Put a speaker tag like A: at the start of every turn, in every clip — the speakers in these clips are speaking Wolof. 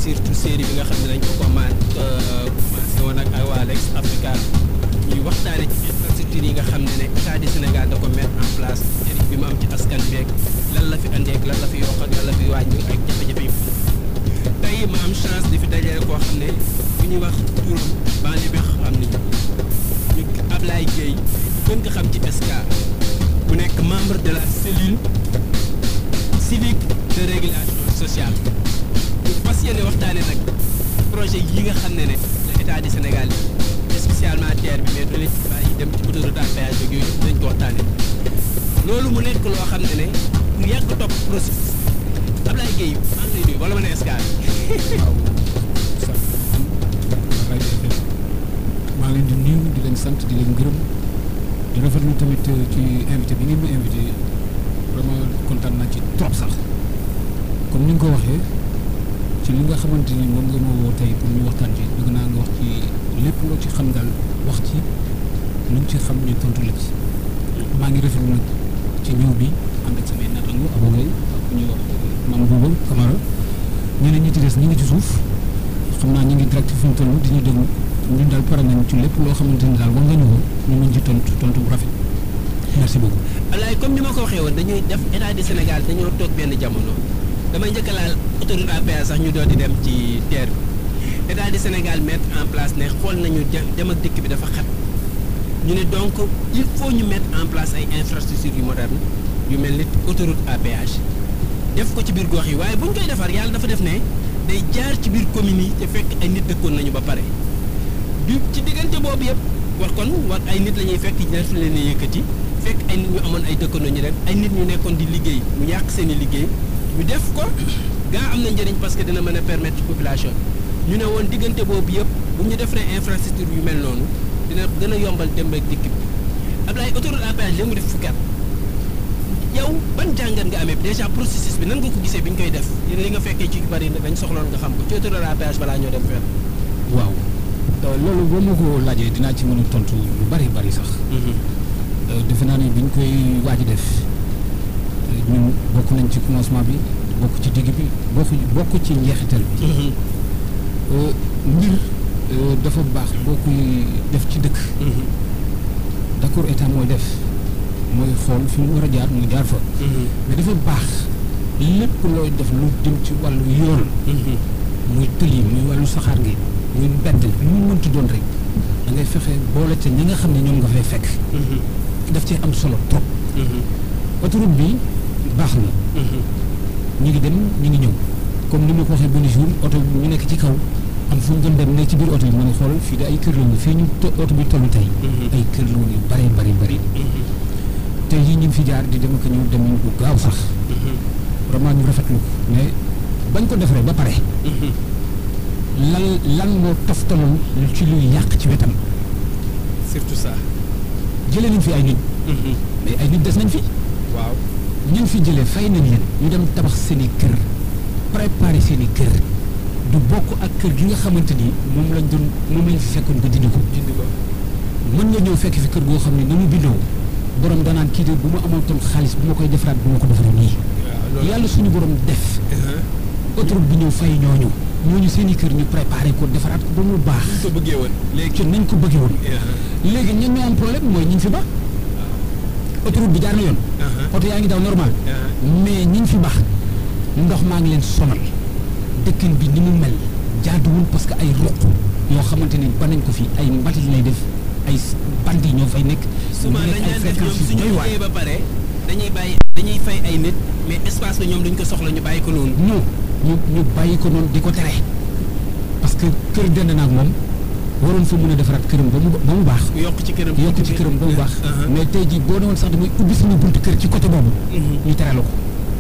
A: surtout série bi nga xam ne dañ ko commande commencé woon ak waa Lex Africa ñuy waxtaane ci infrastructure yi nga xam ne ne état du Sénégal da ko mettre en place njëriñ bi mu am ci askan beeg lan la fi andeek lan la fi yokk ak lan la fi wàññi ak jafe-jafe yi tey ma am chance di fi dajale koo xam ne bu ñuy wax turam banlieue bi xam ni ñu Ablaye Gueye gën nga xam ci SCA mu nekk membre de la cellule civique de régulation sociale ñu fas yéene waxtaane nag projet yi nga xam ne ne la état du Sénégal yi spécialement terre bi mais dole ci bàyyi dem ci autoroute à péage bi yooyu dañ ko waxtaane loolu mu nekk loo xam ne ne ku yàgg topp processus Ablaye Gueye maa ngi lay nuyu wala ma ne SCA
B: waaw sax rajo FM maa ngi leen di nuyu di leen sant di leen gërëm di rafetlu tamit ci invité bi ngeen ma invité vraiment kontaan naa ci trop sax comme ni nga ko waxee ci li nga xamante ni moom nga ma woo tey pour ñu waxtaan ci bëgg naa nga wax ci lépp loo ci xam daal wax ci lu ñu ci xam ñu tontu la ci maa ngi rafetlu nag ci ñëw bi ànd ak samay naataango abogay ak ku ñuy wax Mame Bouba Camara ñeneen ñi ci des ñi ngi ci suuf xam naa ñi ngi direct fi ñu toll di ñu déglu ñun daal pare nañ ci lépp loo xamante ni daal war nga ñu ko ñu mën ci tontu tontu bu rafet merci beaucoup.
A: Ablaye comme ni ma ko waxee woon dañuy def état du Sénégal dañoo toog benn jamono damay njëkk a laal autoroute à péage sax ñu doon di dem ci terre bi état du Sénégal mettre en place ne xool nañu dem ak dëkk bi dafa xat ñu ne donc il faut ñu mettre en place ay infrastructures yu moderne yu mel ni autoroute à péage def ko ci biir gox yi waaye bu ñu koy defar yàlla dafa def ne day jaar ci biir communes yi te fekk ay nit dëkkoon nañu ba pare du ci diggante boobu yëpp war kon war ay nit la ñuy fekk ñaar fi leen yëkkati fekk ay nit ñu amoon ay dëkkandoo ñu dem ay nit ñu nekkoon di liggéey mu yàq seen i liggéey ñu def ko gaa am na njëriñ parce que dina mën a permettre population ñu ne woon diggante boobu yëpp bu ñu defaree infrastructure yu mel noonu dina gën a yombal dem ak dikk bi Ablaye autoroute à péage léegi mu def fukki at yow ban jàngat nga amee déjà processus bi nan nga ko gisee bi ñu koy def yéen li nga fekkee ci yu bari dañ soxloon nga xam ko ci autoroute à péage balaa ñoo dem fenn.
B: waaw loolu boo ma ko laajee dinaa ci mën a tontu lu bari bari sax. defe naa ne bi ñu koy waaj a def ñun bokk nañ ci commencement bi bokk ci digg bi bokk bokk ci njeexital bi. mbir dafa baax boo koy def ci dëkk. d'accord état mooy def mooy xool fi mu war a jaar mu jaar fa. mais dafa baax lépp looy def lu jëm ci wàllu yoon. muy tëli muy wàllu saxaar gi muy mbedd lu mu mënti doon rek da ngay fexe boole te ñi nga xam ne ñoom nga fay fekk. daf cee am solo trop. autoroute bi baax na. ñu ngi dem ñu ngi ñëw comme ni ma ko waxee benn jour oto bi ñu nekk ci kaw am fu ñu doon dem nekk ci biir oto bi ma ne xool fii de ay kër la woon fii ñu oto bi toll tey. ay kër la woon yu bari bari bari. tey jii ñu ngi fi jaar di dem ak ñëw dem bu gaaw sax. vraiment ñu rafetlu ko mais bañ ko defaree ba pare. lan lan moo toftaloon ci luy yàq ci wetam.
A: surtout ça.
B: jëlee nañ fi ay nit. mais ay nit des nañ fi.
A: waaw
B: ñun fi jëlee fay nañ leen. ñu dem tabax seen i kër préparer seen i kër du bokk ak kër gi nga xamante ni moom lañ doon moom lañ fi fekkoon nga dindi ko.
A: dindi ko
B: mën nga ñëw fekk fi kër goo xam ne na mu bindoo borom danaan kii de bu ma amoon toon xaalis bu ma koy defaraat bu ma ko defaree nii. yàlla suñu borom def. autoroute bi ñëw fay ñooñu. ñooñu seen i kër ñu préparé ko defaraat ko ba mu baax.
A: ko bëggee woon léegi
B: ci nañ ko bëggee woon. léegi ñan ñoo am problème mooy ñi fi ba. autoroute bi jaar na yoon. oto yaa ngi daw normal. mais ñi fi baax ndox maa ngi leen sonal dëkkin bi ni mu mel jaaduwul parce que ay ruq yoo xamante ni ba nañ ko fi ay mbalit lay def ay bandi ñoo fay nekk.
A: souvent dañ leen def ñoom suñu liggéey ba pare dañuy bàyyi dañuy fay ay nit mais espace bi ñoom duñ ko soxla ñu bàyyi ko noonu.
B: non ñu ñu bàyyi ko noonu di ko tere parce que kër dend naag moom waroon fa mën a defaraat këram ba mu ba mu baax.
A: yokk ci këram
B: yokk ci këram ba mu baax. mais tey jii boo newoon sax damay ubbi suñu buntu kër ci côté boobu. ñu tere la ko.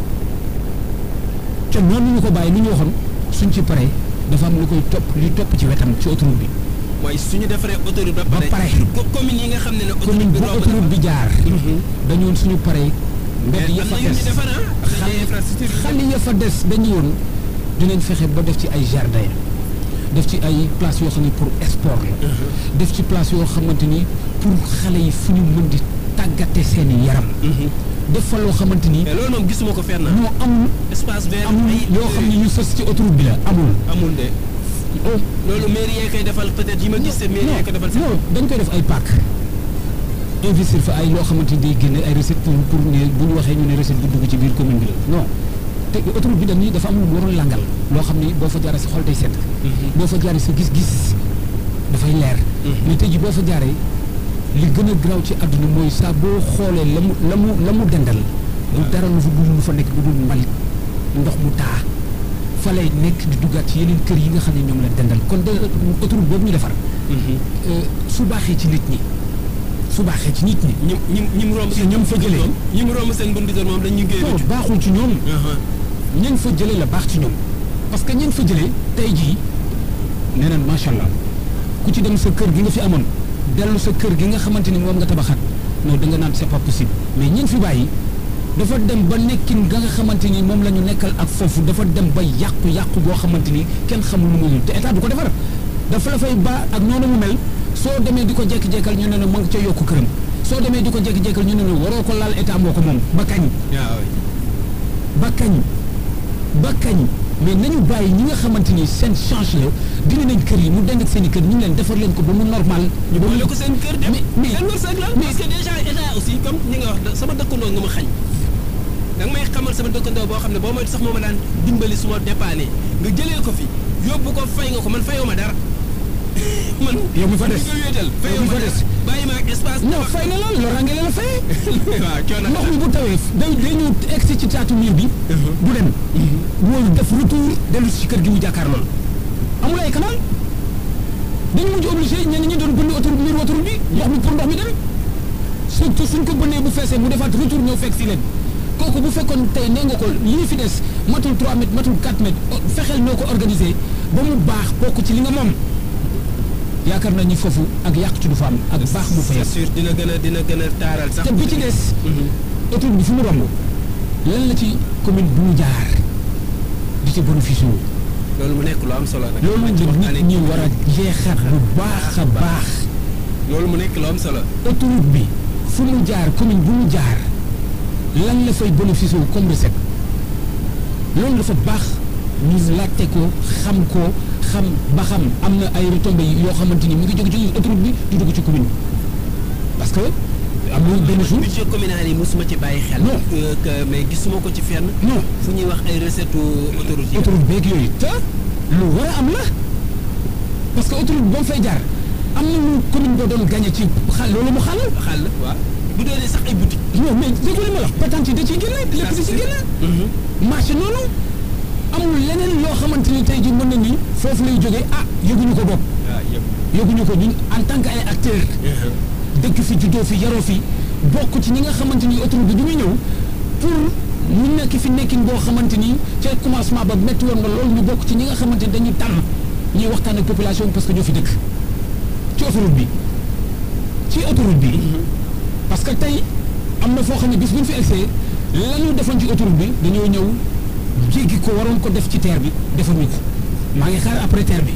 B: te noonu ñu ko bàyyi ni ñu waxoon suñ ci paree dafa am lu koy topp li topp ci wetam ci autoroute bi.
A: mooy suñu defaree autoroute ba
B: ba
A: pare.
B: pare
A: commune yi nga xam ne ne.
B: commune bu autoroute bi jaar. dañu woon suñu paree. mbedd ya fa des xale ya fa des dañu woon dinañ fexe ba def ci ay jardin def ci ay place yoo xam ne pour sport la. def ci place yoo xamante ni pour xale yi fu ñu mën di tàggate seen i yaram. def fa loo xamante ni
A: mais loolu moom gisuma ko fenn.
B: ñoo amul
A: espace vert
B: amul
A: ay
B: yoo xam ne ñu sës ci autoroute bi la amul.
A: amul de loolu mairie yee koy defal peut-être yi ma gis te mairie yee ko defal.
B: non dañ koy def ay parc investir fa ay loo xamante ni day génne ay recette pour pour ne bu ñu waxee ñu ne recette bu dugg ci biir commune bi la non te autoroute bi dañuy dafa am lu mu waroon langal loo xam ni boo fa jaaree sa xol day sedd boo fa jaaree sa gis-gis dafay leer mais tey ji boo fa jaaree li gën a graw ci àdduna mooy saa boo xoolee la mu la mu la mu dendal du dara lu fa dul lu fa nekk lu dul mbalit ndox mu taa fa lay nekk di duggaat ci yeneen kër yi nga xam ne ñoom la dendal kon de autoroute boobu ñu defar su baaxee ci nit ñi su baaxee ci nit ñi
A: ñi ñi ñi mu romb
B: Si ñoom fa jëlee.
A: ñi mu romb seen buntu kër moom dañu génn
B: non baaxul ci ñoom ñañ fa jëlee la baax ci ñoom parce que ñañ fa jëlee tey jii nee naan macha allah ku ci dem sa kër gi nga fi amoon dellu sa kër gi nga xamante ni moom nga tabaxaat non da nga naan c'est pas possible mais ñañ fi bàyyi dafa dem ba nekkin nga nga xamante ni moom la ñu nekkal ak foofu dafa dem ba yàqu yàqu boo xamante ni kenn xamul lu muy te état du ko defar dafa la fay ba ak noonu mu mel soo demee di ko jekki-jekkal ñu ne ne ma nga ca yokku këram soo demee di ko jekki-jekkal ñu ne ne waroo ko laal état moo ko moom ba kañ
A: waaw
B: ba kañ ba kañ mais nañu bàyyi ñi nga xamante ni seen change la dina nañ kër yi mu dend ak seen i kër ñu ngi leen defar leen ko ba mu normal.
A: ñu boole ko seen kër dem
B: mais mais
A: seen wërsëg la parce que déjà état aussi comme ni nga wax da- sama dëkkandoo nga ma xañ da nga may xamal sama dëkkandoo boo xam ne boo moytu sax moo ma daan dimbali su ma dépanné nga jëlee ko fi yóbbu ko fay nga ko man fayoo ma dara man
B: yow mi fa des
A: nga wéetal
B: yow
A: fayoo
B: mi
A: ma
B: fa
A: dara
B: des
A: bàyyi ma ak espace
B: non fay na lool loolu ràngale la fay.
A: waaw coono
B: ndox mi bu tawee day day ñëw egsi ci taatu miir bi. du dem. mooy def retour dellu si kër gi mu jàkkaar lool. amul ay canal dañu mujj obligé ñenn ñi doon bënn autoroute miir autoroute bi ndox mi pour ndox mi dem surtout suñ ko bënnee bu feesee mu defaat retour ñëw fekk si leen kooku bu fekkoon tey nee nga ko lii fi des matul 3 mètres matul 4 mètres fexeel noo ko organisé ba mu baax bokk ci li nga moom yaakaar naa ni foofu ak yàq ci du fa am ak baax bu fa
A: c'est
B: yàq
A: sûr dina gën a dina gën a taaral sax
B: te bi ci des
A: Mhm.
B: autoroute bi fu mu romb lan la ci commune bu mu jaar di ci bénéficié wu
A: loolu mu nekk lu am solo nag
B: loolu
A: ma ci
B: la
A: waxtaanee
B: nit ñi war a jeexaat bu baax a baax
A: loolu mu nekk lu am solo
B: autoroute bi fu mu jaar commune bu mu jaar lan la fay bénéficié wu comme recette loolu dafa baax ñu laajte ko xam ko xam ba xam am na ay retombées yoo xamante ni mu ngi jóge ci autoroute bi di dugg ci commune bi parce que am na benn jour
A: budget communal yi mosuma ci bàyyi xel
B: Non.
A: Euh, que mais gisuma ko ci fenn
B: non
A: fu ñuy wax ay recette autoroute yi
B: autoroute beeg yooyu te lu war a am la parce que autoroute ba mu fay jaar am na lu commune ba doon gagné ci xal loolu mu xàll
A: xàll waaw bu doonee sax ay boutique
B: non mais dégg li ma la wax patente yi da ciy génne lépp da ciy génne marché noonu amul leneen loo xamante ni tey ji mën na ni foofu lay jógee ah yëguñu ko bopp
A: waaw yëpp
B: yëguñu ko ñun en tant que ay acteurs dëkk fi juddoo fi yaroo fi bokk ci ñi nga xamante ni autoroute bi bi muy ñëw pour ñu nekk fi nekkin boo xamante ni ca commencement ba métti woon na loolu ñu bokk ci ñi nga xamante ni dañuy tànn ñuy waxtaan ak population bi parce que ñoo fi dëkk ci autoroute bi ci autoroute bi parce que tey am na foo xam ne bis bu ñu fi egsee la ñu defoon ci autoroute bi dañoo ñëw jéggi ko waroon ko def ci terre bi defuñu ko maa ngi xaar après terre bi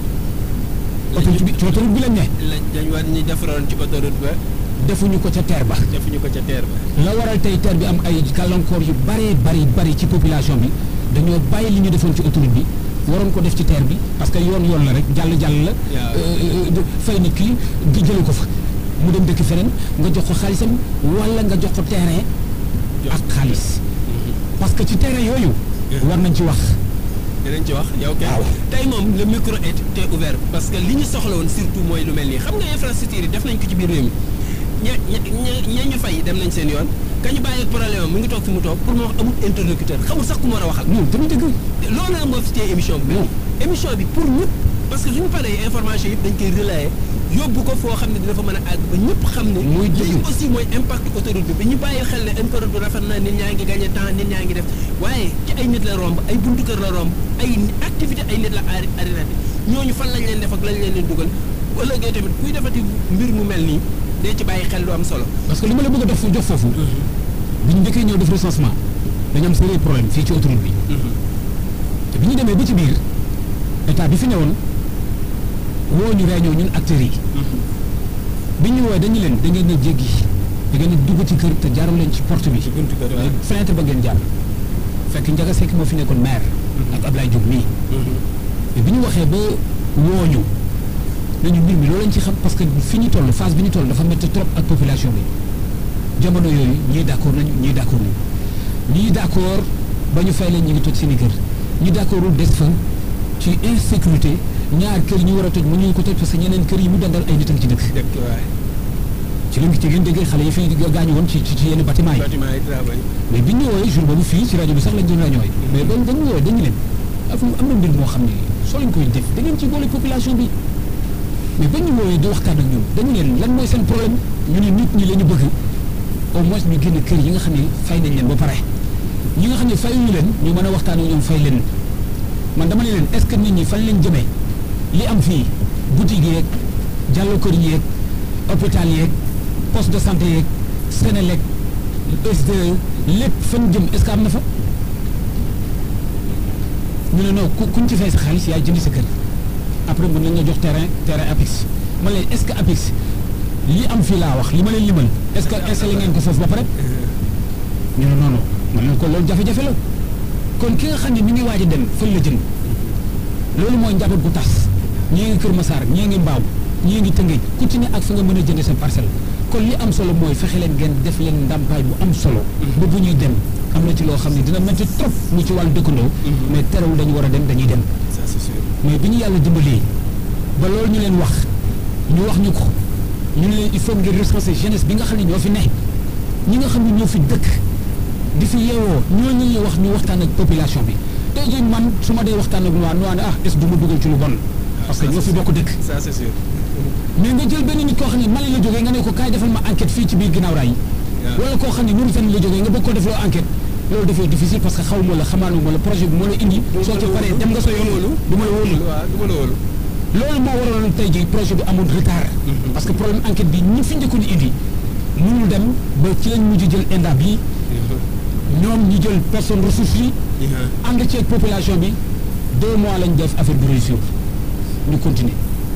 B: autoroute bi ci autoroute bi lañ ne
A: la dañ war ñu defaroon ci autoroute ba
B: defuñu ko ca terre ba
A: defuñu ko ca teer ba
B: la waral tey terre bi am ay gàllankoor yu baree bari bari ci population bi dañoo bàyyi li ñu defoon ci autoroute bi waroon ko def ci terre bi parce que yoon yoon la rek jàll jàll la
A: Waaw.
B: euh, euh, fay nit ki di jële ko fa mu dem dëkk feneen nga jox ko xaalisam wala nga jox ko terrain
A: Jox
B: ak xaalis parce que ci terrain yooyu war nañ ci wax
A: dinañ ci wax yow kay
B: waaw.
A: tey moom le micro est est ouvert parce que li ñu soxla woon surtout mooy lu mel nii xam nga infrastructure yi def nañ ko ci biir réew mi ña ña ña- ña ñu fay dem nañ seen yoon ka ñu bàyyi ak problème am mu ngi toog fi mu toog pour mu wax amul interlocuteur xamul sax ku mu war a waxal
B: non tamit dëgg
A: loolu nag moo fi téye émission bi
B: Non.
A: émission bi pour ñëpp parce que suñu paree information yëpp dañ koy relayer yóbbu ko foo xam ne dina fa mën a àgg ba ñëpp xam ne
B: Muy dëgg.
A: lii aussi mooy impact autoroute bi ba ñu bàyyi xel ne autoroute bi rafet na nit ñaa ngi gagné temps nit ñaa ngi def waaye ci ay nit la romb ay buntu kër la romb ay activité ay nit la ari arrêté ñooñu fan lañ leen def ak lañ leen leen dugal bu ëllëgee tamit kuy defati mbir mu mel nii dee ci bàyyi xel lu am solo
B: parce que li ma la bëgg a def jox foofu bi ñu njëkkee ñëw def recensement dañu am sérieux problème fii ci autoroute bi te bi ñu demee ba ci biir état bi fi newoon woo ñu réunion ñun acteurs yi bi ñu woowee dañu leen da ngeen a jéggi da ngeen di dugg ci kër te jaarul leen ci porte bi.
A: ci buntu kër
B: waaye fenêtre ba ngeen jaar fekk Ndiaga Seck moo fi nekkoon maire. ak Ablaye Diop mii. mais bi ñu waxee ba wooñu nañu mbir mi loolu lañ ci xam parce que fi ñu toll phase bi ñu toll dafa métti trop ak population bi jamono yooyu ñii d'accord nañu ñii d'accord nañu ñii d'accord ba ñu fay leen ñu ngi toj seen i kër ñi d'accordul des fa ci insécurité ñaar kër yi ñu war a toj mu ñu ko toj parce que ñeneen kër yi mu dandal ay nit a ngi ci dëkk.
A: dëkk waay.
B: ci lañ ci ngeen déggee xale yi fi gaañu woon ci ci ci yenn bâtiment yi.
A: bâtiment yi travail.
B: mais bi ñu ñëwee jour boobu fii ci rajo bi sax lañ doon rañooy mais dañ dañu ñëwee dañu leen af am na mbir moo xam ne soo leen koy def da ngeen ci boole population bi mais ba ñu ñëwee di waxtaan ak ñun dañu leen lan mooy seen problème ñu ne nit ñi la ñu bëgg au moins ñu génn kër yi nga xam ne fay nañ leen ba pare ñi nga xam ne fayuñu leen ñu mën a waxtaan ak ñoom fay leen man dama ne leen est-ce que nit ñi fan leen jëmee li am fii boutique yeeg jàllo kër yeeg hôpital yeeg poste de santé yeeg Sénélec SDE lépp fan jëm est-ce que am na fa ñu ne non ku kuñ ci fay sa xaalis yaay jëndi sa kër après mën nañ la jox terrain terrain APIX man leen est-ce que APIX li am fii laa wax li ma leen limal est-ce que installé ngeen ko foofu ba pare ñu ne non non man leen ko loolu jafe-jafe la kon ki nga xam ne mi ngi waaj a dem fan la jëm loolu mooy njaboot gu tas ñii ngi Kër Massar ñii ngi Mbaaw ñii ngi Tëngéej ku ci ne ak fa nga mën a jënd sa parcelle kon li am solo mooy fexe leen ngeen def leen ndàmpaay bu am solo. ba bu ñuy dem am na ci loo xam ne dina métti trop mu ci wàllu dëkkandoo. mais terewul dañu war a dem dañuy dem.
A: ça c'est sûr.
B: mais bi ñu yàlla dimbalee ba loolu ñu leen wax ñu wax ñu ko ñu ne leen il faut ngir recenser jeunesse bi nga xam ne ñoo fi ne ñi nga xam ne ñoo fi dëkk di fi yeewoo ñooñu ñuy wax ñu waxtaan ak population bi tey jii man su ma dee waxtaan ak waa waa ne ah est-ce que du ma dugal ci lu bon. parce que ñoo fi bokk dëkk.
A: ça c'est sûr.
B: mais nga jël benn nit koo xam ne Mali la jógee nga ne ko kaay defal ma enquête fii ci biir ginnaaw raay wala koo xam ne Mauritanie la jógee nga bëgg ko defloo enquête loolu dafay difficile parce que xaw ma la xamaanu ma la projet bi moo la indi soo ci paree dem nga sa yoon du ma la wóolu
A: waaw du ma la wóolu.
B: loolu moo waraloon tey jii projet bi amul retard parce que problème enquête bi ñi fi njëkkoon indi mënul dem ba ci lañ mujj jël inda bi ñoom ñu jël personne ressource yi ànd ceeg population bi deux mois lañ def affaire bi réussir ñu continuer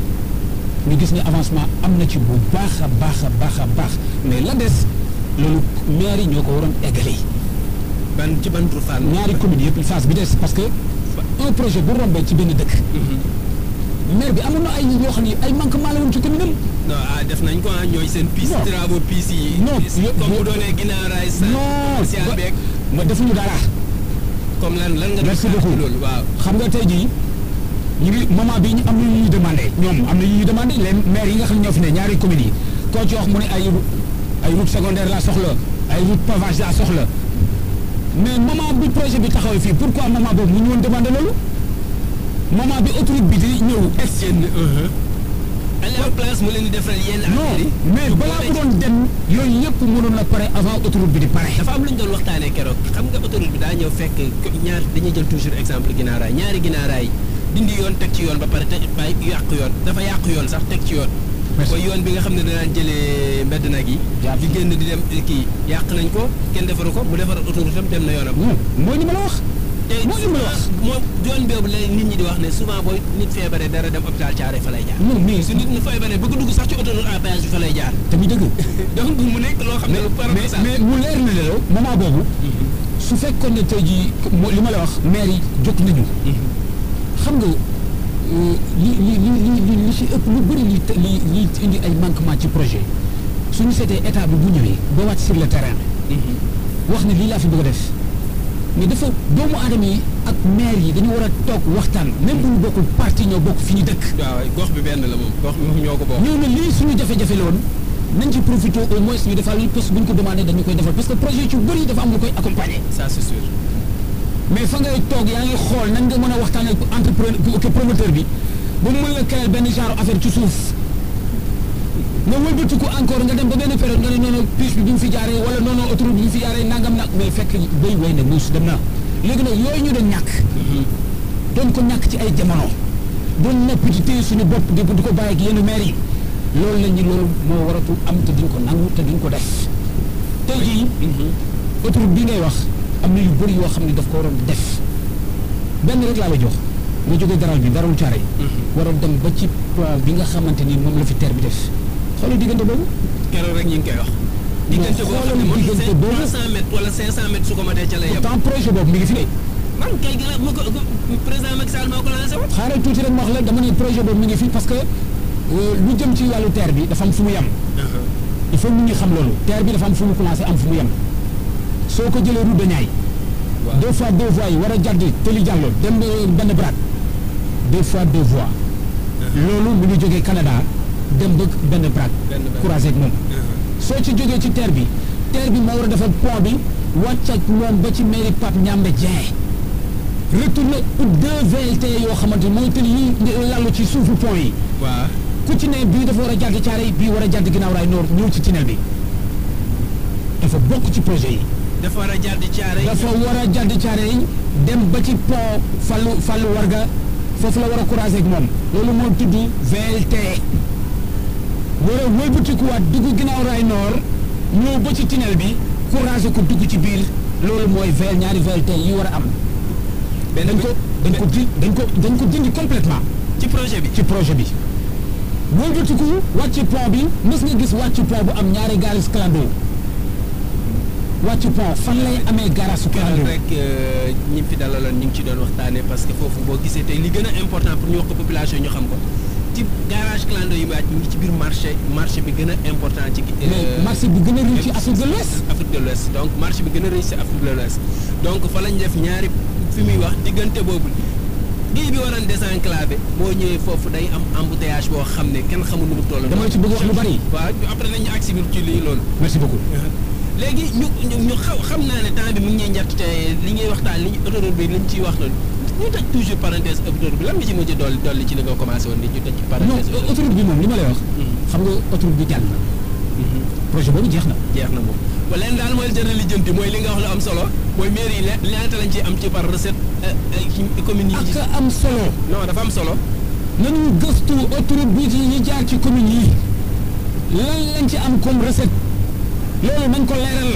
B: ñu gis ne avancement am na ci bu baax a baax a baax a baax mais la des loolu maire yi ñoo ko waroon eggale
A: ban ci ban tur Fall.
B: ñaari communes yëpp phase bi des parce que un projet bu rombee ci benn dëkk maire bi amoon na ay yoo xam ne ay manquement la woon ci commune am
A: non ah def nañ ko ah ñooy seen. piste
B: Non.
A: travaux piste yi.
B: Non,
A: piste
B: yo-
A: comme
B: yo-
A: bu doonee ginnaaraay sa.
B: non
A: commercial
B: ba-
A: beeg
B: ma defuñu dara
A: comme lan lan nga. def
B: merci
A: xaar ci
B: beaucoup
A: loolu waaw.
B: xam nga tey jii ñu ngi moment bi ñu am na ñu ñuy demandé ñoom am na ñu ñuy demandé les maires yi nga xam ne ñoo fi ne ñaari communes yi koo ci wax mu ne ay ru- ay route secondaire laa soxla ay route pavage laa soxla mais moment bi projet bi taxawee fii pourquoi moment boobu mu ñu woon demandé loolu moment bi autoroute bi di ñëw ex
A: seen. aller en place mu leen di defaral yenn
B: non
A: affaires yi.
B: mais balaa mu doon dem yooyu yëpp mënoon na pare avant autoroute bi di pare
A: dafa am lu ñu doon waxtaanee keroog xam nga autoroute bi daa ñëw fekk ko- ñaar dañuy jël toujours exemple ginnaaraay ñaari ginnaaraay dindi yoon teg ci yoon ba pare te bàyyi yàq yoon dafa yàq yoon sax teg ci yoon.
B: Merci.
A: mooy yoon bi nga xam ne danaan jëlee mbedd nag yi.
B: Jaar
A: di génn di dem kii yàq nañ ko kenn defaru ko mu defar autoroute am dem na yoonam.
B: non mooy li ma la wax
A: te
B: mooy li ma la wax
A: moom yoon boobu la nit ñi di wax ne souvent booy nit feebaree dara dem hôpital Thiaroye fa lay jaar.
B: non mais
A: su nit ñi feebaree bëgg dugg sax ci autoroute à péage bi fa lay jaar.
B: tamit dëgg
A: donc mu nekk loo xam ne lu
B: mais
A: paradoxal.
B: mais mu leer na la moment boobu su fekkoon ne tey jii mo- li ma la wax maire yi jóg nañu xam nga euh, li li li li li li ci ëpp lu bëri li te- li li indi ay manquement ci projet suñu seetee état bi bu ñëwee ba wàcc sur le terrain wax ne lii laa fi bëgg a def mais dafa doomu aadama yi ak maire yi dañu war a toog waxtaan même bu ñu bokkul parti ñoo bokk fi ñu dëkk
A: waaw gox bi benn la moom gox bi moom ñoo ko bokk.
B: ñëw na lii suñu jafe-jafe la woon nañ ci profité au moins ñu defal li parce que bu ñu ko demandé dañu koy defal parce que projet yu ci bëri dafa am lu koy accompagner
A: ça c'est sûr.
B: mais fa ngay toog yaa ngi xool nan nga mën a waxtaan ak entrepreneur que promoteur bi ba mu mën la créer benn genre affaire ci suuf nga wëlbatiku encore nga dem ba benn période nga ne noonu puce bi bi mu fi jaaree wala noonu autoroute bi bi mu fi jaaree nangam nag mais fekk béy way na muus dem na léegi nag yooyu ñu doon ñàkk doon ko ñàkk ci ay jamono doon nopp ci téye suñu bopp di di ko bàyyi ak yenn maire yi loolu la ñu loolu moo waratu am te duñ ko nangu te duñ ko def tey jii autoroute bi ngay wax am na yu bëri yoo xam ne daf ko waroon def benn rek laa la jox nga jógee daral bi daral caare waroon dem ba ci pont bi nga xamante ni moom la fi terre bi def xoolal diggante boobu
A: keroog rek ñu ngi koy wax. diggante boo xam ne moom
B: diggante
A: c'est
B: boobu
A: 300 mètres wala 500 mètres su ko matee ca lay yem.
B: pourtant projet boobu mi ngi fi de
A: man kay gën a mu ko président Macky Sall moo ko lancé woon.
B: xaaral tuuti rek ma wax la dama ne projet boobu mi ngi fi parce que euh, lu jëm ci wàllu terre bi dafa am fu mu yem il faut nit ñi xam loolu terre bi dafa am fu mu commencé am fu mu yem soo ko jëlee route de Niayes
A: waaw
B: deux fois deux voies yi war a jàdd Tëli Diallo dem euh, benn brat deux fois deux voies loolu mu ngi jógee Canada dem ba benn brat
A: Benn Brat.
B: croisé ak moom soo ci jógee ci terre bi terre bi moo war a defar pont bi wàcc ak moom ba ci mairie Pape Ñambe Dieng retourné pour deux VLT yoo xamante ni mooy tëli yi lallu ci suufu pont yi
A: waaw
B: ku ci ne bii dafa war a jàdd caare yi bii war a jàdd ginnaaw raay noor ñëw ci tunnel bi dafa bokk ci projet yi
A: dafa war a jàdd caare yi.
B: dafa war a jàdd caare yi dem ba ci pont Fallou Fallou Warga foofu la war a croiser ak moom loolu moo tudd VLT war a wëlbatikuwaat dugg ginnaaw raay noor ñëw ba ci tunnel bi croiser ko dugg ci biir loolu mooy VL ñaari VLT yi war a am
A: benn
B: dañ ko dañ ko di dañ ko dañ ko dindi complètement
A: ci projet bi.
B: ci projet bi wëlbatiku wàcc pont bi mës nga gis wàcc pont bu am ñaari garas clando wàcc pont fan lay amee garas clando
A: keroog rek ñi fi dalaloon ñu ngi ci doon waxtaanee parce que foofu boo gisee tey li gën a important pour ñu wax ko population ñu xam ko ci garage clando yi mu wàcc ñu ngi ci biir marché marché bi gën a important ci.
B: mais marché bi gën a riche ci Afrique de l'Ouest
A: Afrique de l'Ouest donc marché bi gën a riche ci Afrique de l'Ouest donc fa lañ def ñaari fi muy wax diggante boobu bii bi waroon désenclavé boo ñëwee foofu day am embouteillage boo xam ne kenn xamul nu mu toll.
B: dama la ci bëgg wax lu bari
A: waaw après nañu agsi biir ci lii loolu.
B: merci beaucoup
A: léegi ñu ñu ñu xaw xam naa ne temps bi mu ngi ñuy njëkk te li ngay waxtaan li autoroute bi li ñu ciy wax noonu ñu tëj toujours parenthèse autoroute bi lan nga ci mujj dolli dolli ci li nga commencé woon ni ñu tëj
B: non
A: parenthèse
B: autoroute bi moom li ma lay wax xam nga autoroute bi jàll na projet boobu jeex na
A: jeex na moom ba leen daal mooy jënd lijjanti mooy li nga wax lu am solo mooy mairie yi le- ñaata lañ ci am ci par recette ci commune yi
B: ak am solo
A: non dafa am solo
B: nañu gëstu autoroute bi ci ñi jaar ci commune yi lan lañ ci am comme recette loolu nañ ko leeral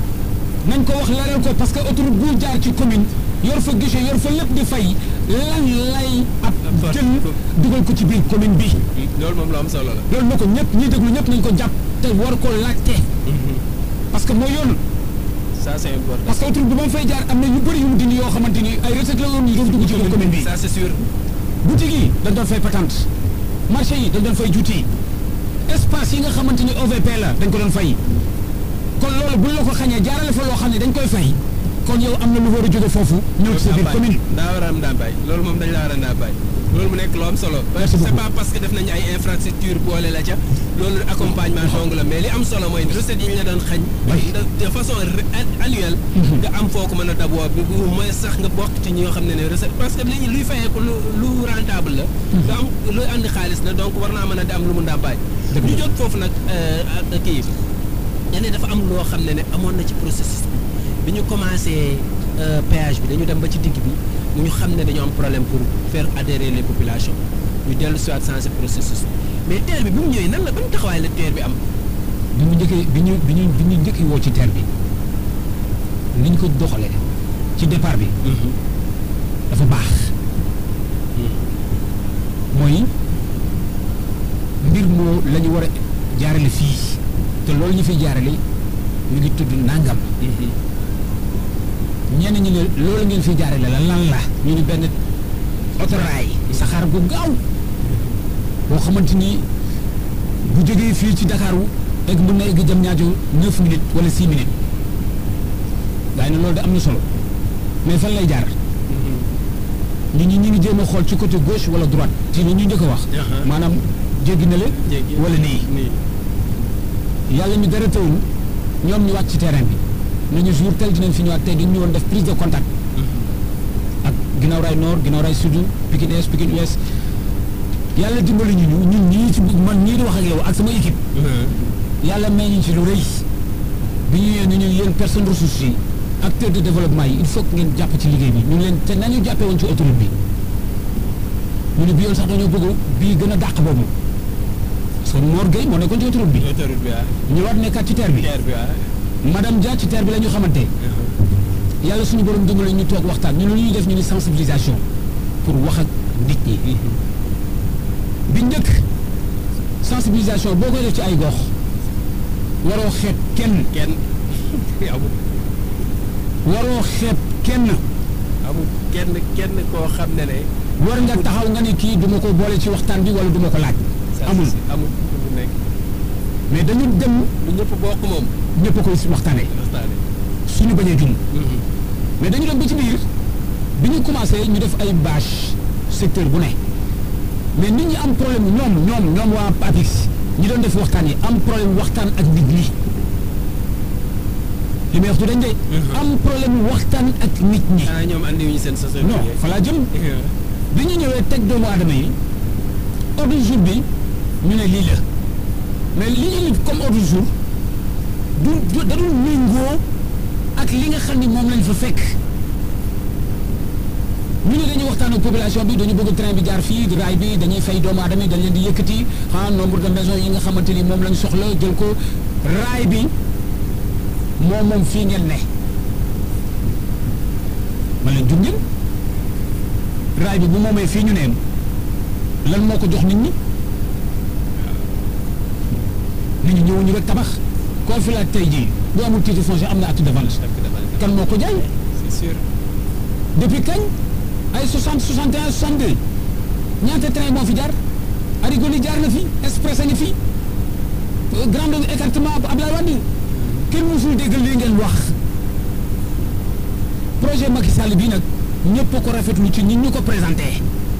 B: nañ ko wax leeral ko parce que autoroute bu jaar ci commune yor fa guichet yor fa lépp di fay lan lay ab
A: Ab
B: jël
A: for-
B: dugal ko ci biir commune bi
A: loolu moom lu am solo la
B: loolu na ko ñëpp ñi déglu ñëpp nañ ko jàpp te war ko laajte parce que mooy yoon
A: ça c'est important
B: parce que autoroute bi ba mu fay jaar am na yu bëri yu mu dindi yoo xamante ni ay recette la woon yu doon dugg ci biir commune bi
A: ça c'est sûr
B: boutique yi dañ doon fay patente marché yi dañ doon fay juuti espace yi nga xamante ni OVP la dañ ko doon fay kon loolu buñ la ko xañee jaarale fa loo xam ne dañ koy fay kon yow am na lu war a jóge foofu ñëw ci sa biir commune
A: daa war a am ndàmpaay loolu moom dañ la war a ndàmpaay loolu mu nekk lu am solo parce que
B: Merci
A: c'est
B: beaucoup.
A: pas parce que def nañu ay infrastructure boole la ca loolu accompagnement dong la mais li am solo mooy recette yi ñu la doon xañ
B: Oui.
A: de de façon re- an- annuelle nga am foo ko mën a daboo bi bu mooy sax nga bokk ci ñi nga xam ne ne recette parce que li luy fayeeku lu lu rentable la nga am luy andi xaalis la donc war naa mën a di am lu mu ndàmpaay
B: Dëgg la.
A: ñu jot foofu nag euh, ak kii ñene dafa am loo xam ne ne amoon na ci processus bi bi ñu commencé euh, péage bi dañu dem ba ci digg bi mu ñu xam ne dañu am problème pour faire adhérer les populations ñu dellu si waat changer processus mais terre bi bi mu ñëwee nan la ban taxawaay la terre bi am.
B: bi mu njëkkee bi ñu bi ñu bi ñu njëkkee woo ci terre bi ni ñu ko doxalee ci départ bi dafa baax mooy mbir moo la ñu war a jaarale fii te loolu ñu fiy jaarale mi ngi tudd nangam ñenn ñi ne loolu ngeen fiy jaarale la lan la ñu ni benn autorail saxaar gu gaaw boo xamante ni bu jógee fii ci Dakaaru egg mën na egg jëm ñaajo neuf minutes wala six minutes waaye ne loolu de am na solo mais fan lay jaar nit ñi ñu ngi jéem a xool ci côté gauche wala droite ci ni ñu njëkk a wax
A: Aha.
B: maanaam jéggi na le
A: jéggi
B: wala nii
A: nii
B: yàlla mi dara tawul ñoom ñu wàcc ci terrain bi nañu jour tel dinañ fi ñëwaat tey dañu ñëwoon def prise de contact ak ginnaaw raay nord ginnaaw raay sud Pikine Est Pikine Ouest yàlla dimbali ñu ñu ñun ñii ci man ñii di wax ak yow ak sama équipe yàlla may ñu ci lu rëy bi ñu ñëwee ñu ñu yéen personne ressources yi acteur de développement yi il faut que ngeen jàpp ci liggéey bi ñu leen te nañu jàppee woon ci autoroute bi ñu ne bi yoon sax dañoo bëgg bii gën a dàq boobu parce que Mor Gueye moo nekkoon ci autoroute bi
A: autoroute bi ah
B: ñëwaat nekkaat ci terre bi
A: terre bi ah
B: madame Dia ci terre bi la ñu xamante yàlla suñu borom dimbali ñu toog waxtaan ñu lu ñuy def ñu ni sensibilisation pour wax ak nit ñi bi njëkk sensibilisation boo koy def ci ay gox waroo xeeb kenn
A: kenn amul
B: waroo xeeb kenn
A: amul kenn kenn koo xam ne ne.
B: war nga taxaw nga ne kii duma ko boole ci waxtaan bi wala duma ko laaj
A: ça,
B: amul
A: c'est- amul lu nekk
B: mais dañu dem
A: lu ñëpp bokk moom.
B: ñëpp a koy si waxtaanee
A: waxtaane.
B: suñu bañee jum mais dañu dem ba ci biir bi ñu commencé ñu def ay bâche secteur bu ne mais nit ñi am problème ñoom ñoom ñoom waa PAPIX ñi doon def waxtaan yi am problème waxtaan ak nit ñi li may wax du dañ de am problème waxtaan ak nit ñi
A: xanaa ñoom andi wuñu seen société.
B: non fa laa jëm bi ñu ñëwee teg doomu aadama yi ordre du jour bi ñu ne lii la mais li ñu indi comme ordre du jour du du da dul méngoo ak li nga xam ni moom lañ fa fekk ñu ne dañuy waxtaan ak population bi dañu bëgg train bi jaar fii raay bi dañuy fay doomu aadama yi dañ leen di yëkkati ah nombre de maisons yi nga xamante ni moom lañ soxla jël ko raay bi moom moom fii ngeen ne man leen jum ngeen raay bi bu moomee fii ñu neem lan moo ko jox nit ñi nit ñi ñëwuñu rek tabax koo fi laaj tey jii bu amul titre foncier am na acte de vente kan moo ko jaay
A: c'est sûr.
B: depuis kañ ay 60 61 62 ñaata train moo fi jaar Arigoli jaar na fi express a ngi fi euh, grande écartement bu Ablaye Wade kenn musul dégg lii ngeen wax projet Macky Sall bii nag ñëpp a ko rafetlu ci ñi ñu ko présenté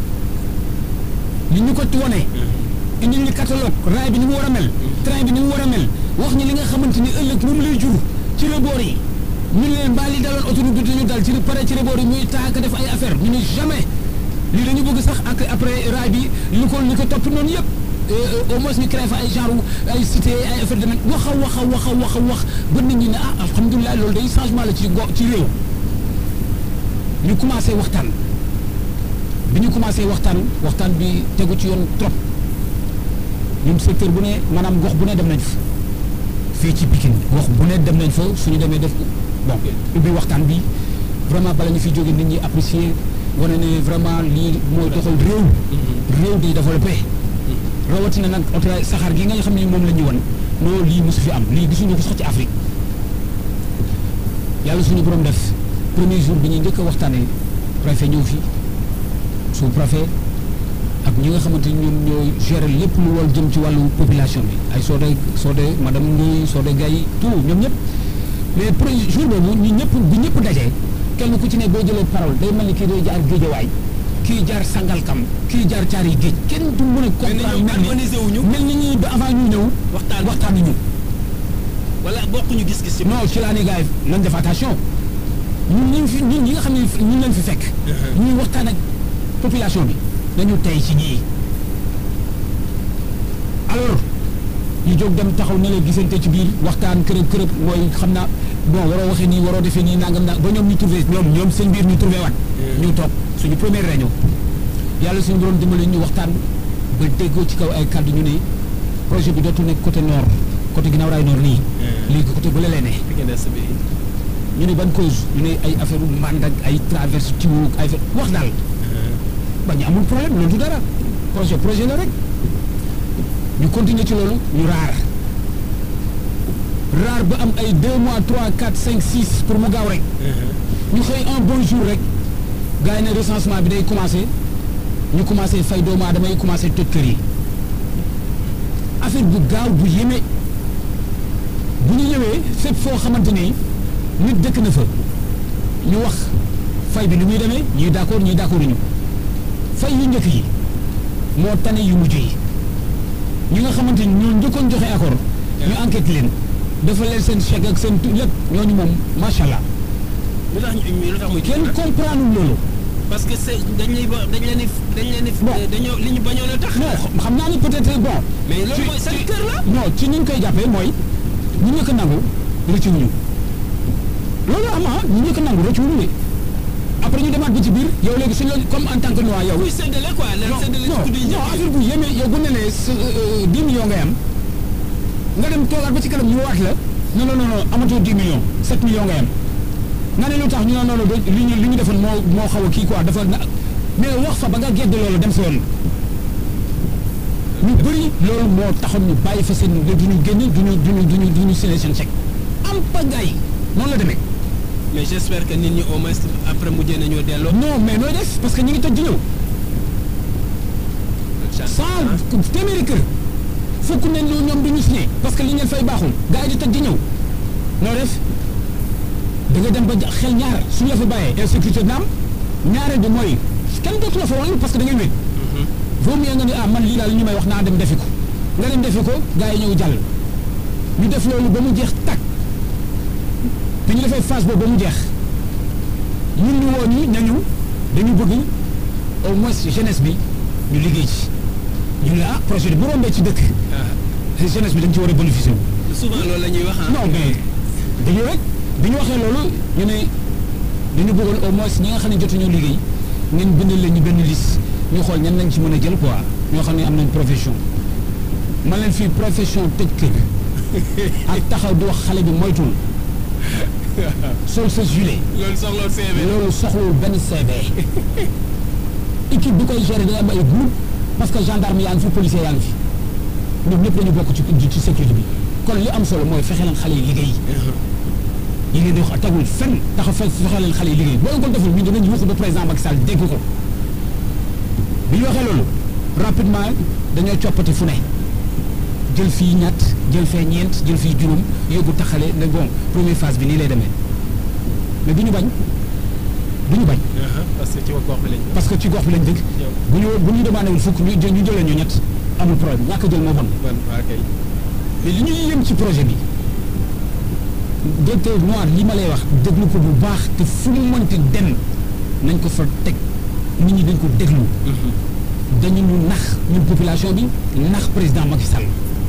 B: ni ñu ko wone indi ñu catalogue raay bi ni mu war a mel train bi ni mu war a mel wax ñi li nga xamante ni ëllëg moom lay jur ci reboor yi ñu ne leen mbaa li daloon autoroute bi dañu dal ci pare ci reboor yi muy taaka def ay affaire ñu ne jamais lii dañu bëgg sax ak après raay bi li ko li ko topp noonu yëpp au moins ñu créé fa ay genre ay cité ay affaire de même wax a wax a wax a wax a wax ba nit ñi ne ah alhamdulilah loolu day changement la ci go ci réew ñu commencé waxtaan bi ñu commencé waxtaan waxtaan bi tegu ci yoon trop ñun secteur bu ne maanaam gox bu ne dem nañ fa fii ci Pikine gox bu ne dem nañ fa suñu demee def bon ubbi waxtaan bi vraiment bala ñu fi jóge nit ñi apprécier wane ne vraiment lii mooy doxal réew réew di développé rawatina nag oto saxaar gi nga xam ne moom la ñu won non lii mosu fi am lii gisuñu ko sax ci Afrique yàlla suñu borom def premier jour bi ñuy njëkk a waxtaanee préfet ñëw fi sous préfet ak ñi nga xamante ni ñoom ñooy gérer lépp lu wal jëm ci wàllu population bi ay Sodé Sodé madame Ndoye Sodé Gaye tout ñoom ñëpp mais premier jour boobu ñu ñëpp bu ñëpp dajee kenn ku ci ne boo jëlee parole day mel ni kii day jaar géejawaay kii jaar sangalkam kii jaar caari géej kenn du mën a comprendre mel
A: organisé wuñu
B: ni mel ni ñi ba avant ñu ñëw
A: waxtaan
B: waxtaan ñu
A: wala bokkuñu gis-gis ci.
B: non ci laa ne gars yi nañ def attention ñun ñi fi ñun ñi nga xam ne ñun lañ fi fekk ñuy waxtaan ak population bi dañu tey ci ñii alors ñu jóg dem taxaw ne la gisante ci biir waxtaan kërëb kërëb mooy xam naa bon waroo waxee nii waroo defee nii nangam na ba ñoom ñu trouvé ñoom ñoom seen biir ñu trouvé waat ñu toog suñu première réunion yàlla suñu borom dimbali ñu waxtaan ba déggoo ci kaw ay kàddu ñu ne projet bi dootul nekk côté nord côté ginnaaw raay nord nii léegi côté bële lay ne
A: Pikine Est bi.
B: ñu ne ban cause ñu ne ay affaire mbànd ak ay traverse tiwo ay affaire wax daal ba ñu amul problème loolu du dara projet projet la rek ñu continuer ci loolu ñu raar raar ba am ay 2 mois 3 4 5 6 pour mu gaaw rek ñu xëy un bon jour rek gars yi ne recensement bi day commencé ñu commencé fay doomu aadama yi commencé toj kër yi affaire bu gaaw bu yéeme bu ñu ñëwee fépp foo xamante ni nit dëkk na fa ñu wax fay bi ni muy demee ñuy d'accord ñuy d'accord ñu fay yu njëkk yi moo tane yu mujj yi ñi nga xamante ni ñoo njëkkoon joxe accord ñu enquête leen dafa leen seen chèque ak seen lépp ñooñu moom macha allah
A: lu tax ñu lu tax muy.
B: kenn comprendre loolu.
A: parce que c'est dañ lay ba dañ leen di dañ leen di.
B: Bon.
A: dañoo li ñu bañoon a tax.
B: non xam naa ni peut-être bon.
A: mais loolu
B: ci-
A: mooy seen
B: ci-
A: kër la.
B: non ci ni ñu koy jàppee mooy ñu njëkk a nangu rëccu wuñu loolu am ah ñu njëkk a nangu rëccu wuñu de après ñu demaat bi ci biir yow léegi suñ la comme en tant que noix yow.
A: kuy séddale quoi leen
B: non
A: séddale ci
B: non
A: guddi yi
B: non affaire bu yéeme yow bu ne nee sa 10 millions ngay am nga dem toogaat ba ci kanam ñu waat la non non non non amatoo 10 millions 7 millions ngay am nga ne lu tax ñu ne non non do- li ñu li ñu defoon moo moo xaw a kii quoi dafa na mais wax fa ba nga gedd loolu dem sa yoon ñu bëri loolu moo taxoon ñu bàyyi fa seen duñu génn duñu duñu duñu duñu signé seen chèque am pagaay noonu la demee
A: mais j'espère que nit ñi au moins après mujjee nañoo delloo.
B: non mais nooy def parce que ñi ngi toj di ñëw sans téeméeri kër fukk nañ lu ñoom duñu signé parce que li ngeen fay baaxul gars yi di toj di ñëw noo def da nga dem ba xel ñaar suñu la fa bàyyee insécurité dina am ñaareel bi mooy kenn dootu la fa wàllu parce que da ngay wéet vaut mieux nga ni ah man lii daal ñu may wax naa dem defi ko nga dem defi ko gars yi ñëw jàll ñu def loolu ba mu jeex tàkk bi ñu defee phase boobu ba mu jeex ñun ñu woo ñi nañu dañu bëgg au moins jeunesse bi ñu liggéey ci ñu ne ah projet bi bu rombee ci dëkk jeunesse bi dañ ci war a bénéficier wu
A: souvent loolu la ñuy wax
B: non mais dañu rek bi ñu waxee loolu ñu ne dañu bëggoon au moins ñi nga xam ne jotuñoo liggéey ngeen bindal leen ñu benn liste ñu xool ñan lañ ci mën a jël quoi ñoo xam ne am nañ profession man leen fii profession tëj kër ak taxaw di wax xale bi moytul sol sa gilet
A: loolu soxla CV.
B: loolu soxlawul benn CV équipe bi koy gérer day am ay groupe parce que gendarme yaa ngi fi policier yaa ngi fi ñoom ñëpp dañu bokk ci ci sécurité bi kon li am solo mooy fexe leen xale yi liggéey yi ngeen di wax tegul fenn taxa fe fexe leen xale yi liggéey boo ko deful ñun dinañ yuuxu ba président Macky Sall dégg ko bi ñu waxee loolu rapidement dañoo coppati fu ne jël fii ñett jël fee ñeent jël fii juróom yóbbu taxale ne bon première phase bi nii lay demee mais du ñu bañ du ñu bañ
A: parce que ci gox bi lañ.
B: parce que ci gox bi lañ dëkk bu ñu bu ñu demandé wul fukk ñu jël ñu jëlee ñu ñett amul problème ñàkk a jël moo bon
A: man waa kay.
B: mais li ñuy yëm ci projet bi directeur noir li ma lay wax déglu ko bu baax te fu mu mënti dem nañ ko fa teg nit ñi dañ ko déglu dañu ñu nax ñun population bi nax président Macky Sall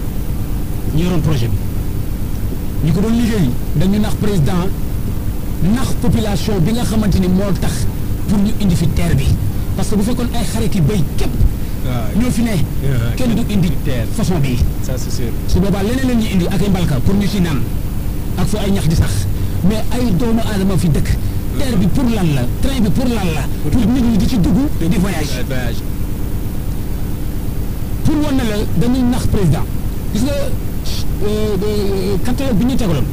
B: ñu yoroon projet bi ñu ko doon liggéey dañu nax président nax population bi nga xamante ni moo tax pour ñu indi fi terre bi parce que bu fekkoon ay xarit yi béy képp
A: waaw
B: ñoo fi ne kenn du indi
A: terre.
B: façon bii
A: ça c'est sûr.
B: su boobaa leneen leen ñu indi ak ay mbalka pour ñu ci naan ak fu ay ñax di sax mais ay doomu aadama fi dëkk terre bi pour lan la train bi pour lan la pour nit ñi di ci dugg di voyage
A: voyage.
B: pour wan ne la dañuy nax président gis nga euh, catalogue bi ñu tegaloon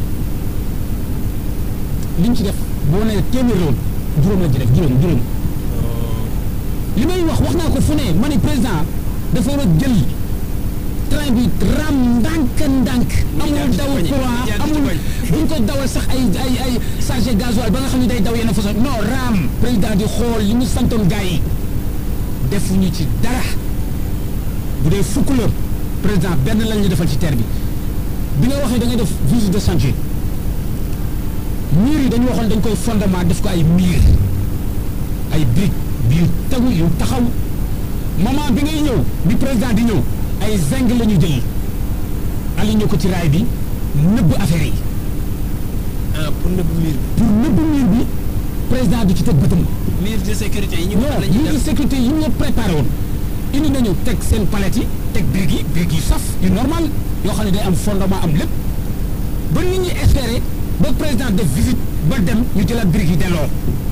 B: liñ ci def boo nee téeméer la woon juróom lañ ci def juróom juróom li may wax wax naa ko fu ne ma ne président dafa war a jël train bi ram ndànk ndànk amul daw courant amul buñ ko dawal sax ay ay ay chargé gasoil ba nga xam ne day daw yenn façon non ram président di xool li mu santoon gars yi defuñu ci dara bu dee fukk la président benn lañ ñu defal ci terre bi bi nga waxee da ngay def visite de chantier mur yi dañu waxoon dañ koy fondement def ko ay mur ay briques yu tegu yu taxaw moment bi ngay ñëw bi président di ñëw ay zinc la ñu jël aligné ko ci raay bi nëbb affaire yi
A: ah pour nëbb miir
B: pour nëbb mur bi président di ci teg bëtam
A: bi. miir de sécurité yi ñu wax
B: non
A: la ñuy
B: mur de
A: def.
B: sécurité yi ñu préparé woon indi nañu teg seen palette yi teg briques yi briques yu saf yu normal yoo xam ne day am fondement am lépp ba nit ñi espérer ba président def visite ba dem ñu jëlaat briques yi delloo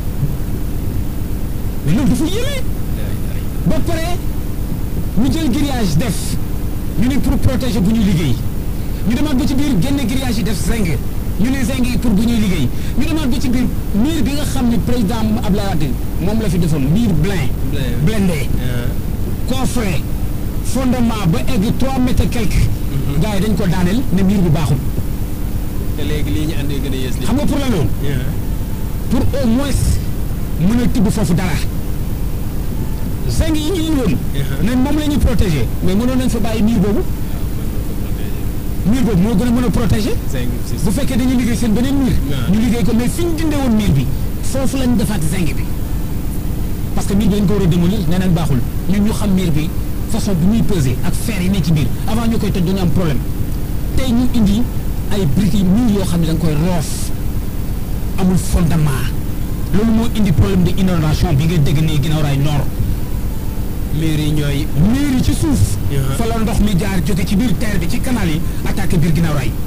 B: mais loolu dafa yéeme ba pare ñu jël grillage def ñu ne pour protéger bu ñuy liggéey ñu demaat ba ci biir génne grillage yi def zinc ñu ne zinc yi pour bu ñuy liggéey ñu demaat ba ci biir mur bi nga xam ne président Abdoulaye Wade moom la fi defoon mur blanc blindé coffret fondement ba egg trois mètres et quelques gars yi dañ ko daaneel ne mur bi baaxul
A: te léegi lii ñu andee gën a yées li.
B: xam nga pour la loolu pour au moins mën a tibb foofu dara zinc yi ñu indi woon ne moom la ñuy protéger mais mënoon nañ fa bàyyi mur boobu mur boobu moo gën a mën a protéger bu fekkee dañuy liggéey seen beneen mur
A: waaw.
B: ñu liggéey ko mais fi ñu dindee woon mur bi foofu lañ defaat zinc bi parce que mur bi dañ ko war a démolir nee nañ baaxul ñun ñu xam mur bi façon bi muy peser ak fer yi ne ci biir avant ñu koy toj dañu am problème tey ñu indi ay briques yi mur yoo xam ne da nga koy roof amul fondement loolu moo indi problème de inondation bi nga dégg nii ginnaaw raay nord
A: miir yi ñooy.
B: mur yi ci suuf
A: Yeah.
B: fa la ndox mi jaar jóge ci biir terre bi ci canal yi attaqué biir ginnaaw raay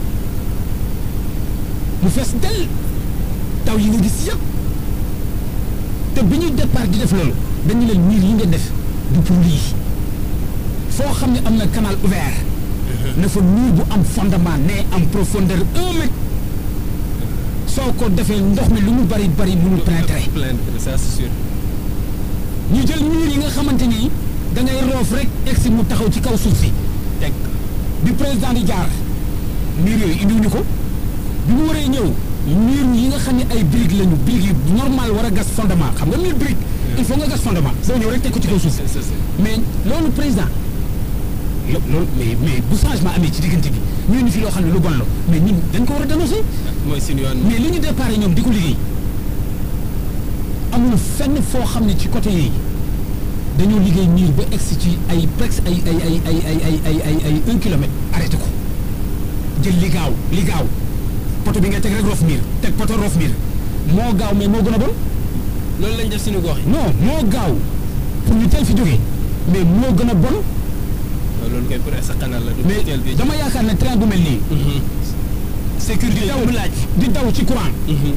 B: mu fees del taw yi nga gis yëpp te bi ñuy départ di def loolu dañu leen mur yi ngeen def du pour lii foo xam ne am na canal ouvert na fa mur bu am fondement ne am profondeur un mètre soo ko defee ndox mi lu mu bari bari mënul pénétrer
A: plein ça c'est sûr.
B: ñu jël mur yi nga xamante ni da ngay roof rek egsi mu taxaw ci kaw suuf si
A: teg
B: bi président di jaar mur yooyu indiwuñu ko bi mu waree ñëw mur yi nga xam ne ay briques lañu briques yu normal war a gas fondement xam nga mur brique il faut nga gas fondement soo ñëw rek teg ko ci kaw suuf si
A: c'est c'est c'est.
B: mais loolu président lo loolu mais mais bu changement amee ci diggante bi ñu ni fi loo xam ne lu bon la mais ñun dañ ko war a dénoncer
A: mooy suñu yoon.
B: mais li ñu déparé ñoom di ko liggéey amul fenn foo xam ne ci côté yi dañoo liggéey miir ba egsi ci ay presque ay ay ay ay ay ay ay ay ay un kilomètre arrêté ko jël li gaaw li gaaw poto bi nga teg rek roof miir teg poto roof miir moo gaaw mais moo gën a bon
A: loolu lañ def suñu gox yi.
B: non moo gaaw pour ñu teel fi jógee mais moo gën a bon
A: loolu koy pour sa canal la. du
B: mais
A: teel bi.
B: dama yaakaar ne train bu mel nii
A: sécurité
B: di daw
A: mu laaj.
B: di daw ci courant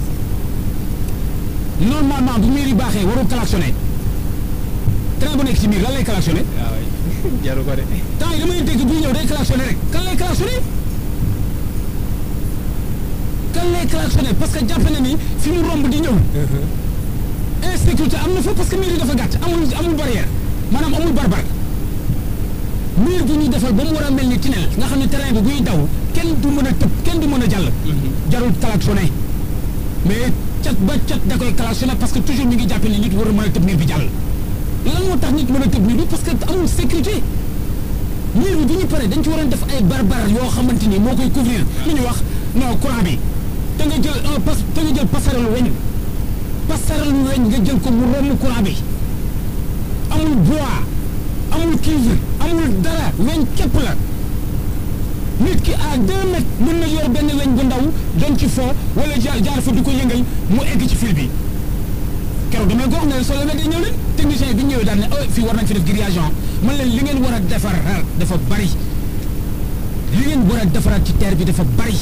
B: normalement bu miir yi baaxee warul klaxonné train bu nekk ci miir lan lay klaxonné
A: waaw jaru ko de.
B: temps yi damay dégg buy ñëw day klaxonné rek kan lay klaxonné kan lay klaxonné parce que jàpp na ni fi mu romb di ñëw insécurité am na fa parce que miir yi dafa gàtt amul amul barrière maanaam amul barbar miir bu ñu defal ba mu war a mel ni tunnel nga xam ne terrain bi buy daw kenn du mën a tëb kenn du mën a jàll jarul klaxonné mais cat ba cat da koy klaxonné parce que toujours ñu ngi jàppe ni nit war a mën a tëb miir bi jàll lan moo tax nit mën a tëb miir bi parce que amul sécurité miir bi bu ñu paree dañ ci waroon def ay barbar yoo xamante ni moo koy couvrir lu ñu wax non courant bi da nga jël un pas da nga jël passerelle weñ passerelle weñ nga jël ko mu romb courant bi amul bois amul cuivre amul dara weñ képp la nit ki à deux mètres mën na yor benn weñ bu ndaw doon ci foo wala jaar jaar fa di ko yëngal mu egg ci fil bi keroog damay ko wax ne soo leen di ñëw leen technicien bi ñëwee daal ne oh fii war nañ fi def grillage man leen li ngeen war a defar dafa bari li ngeen war a defaraat ci terre bi dafa bari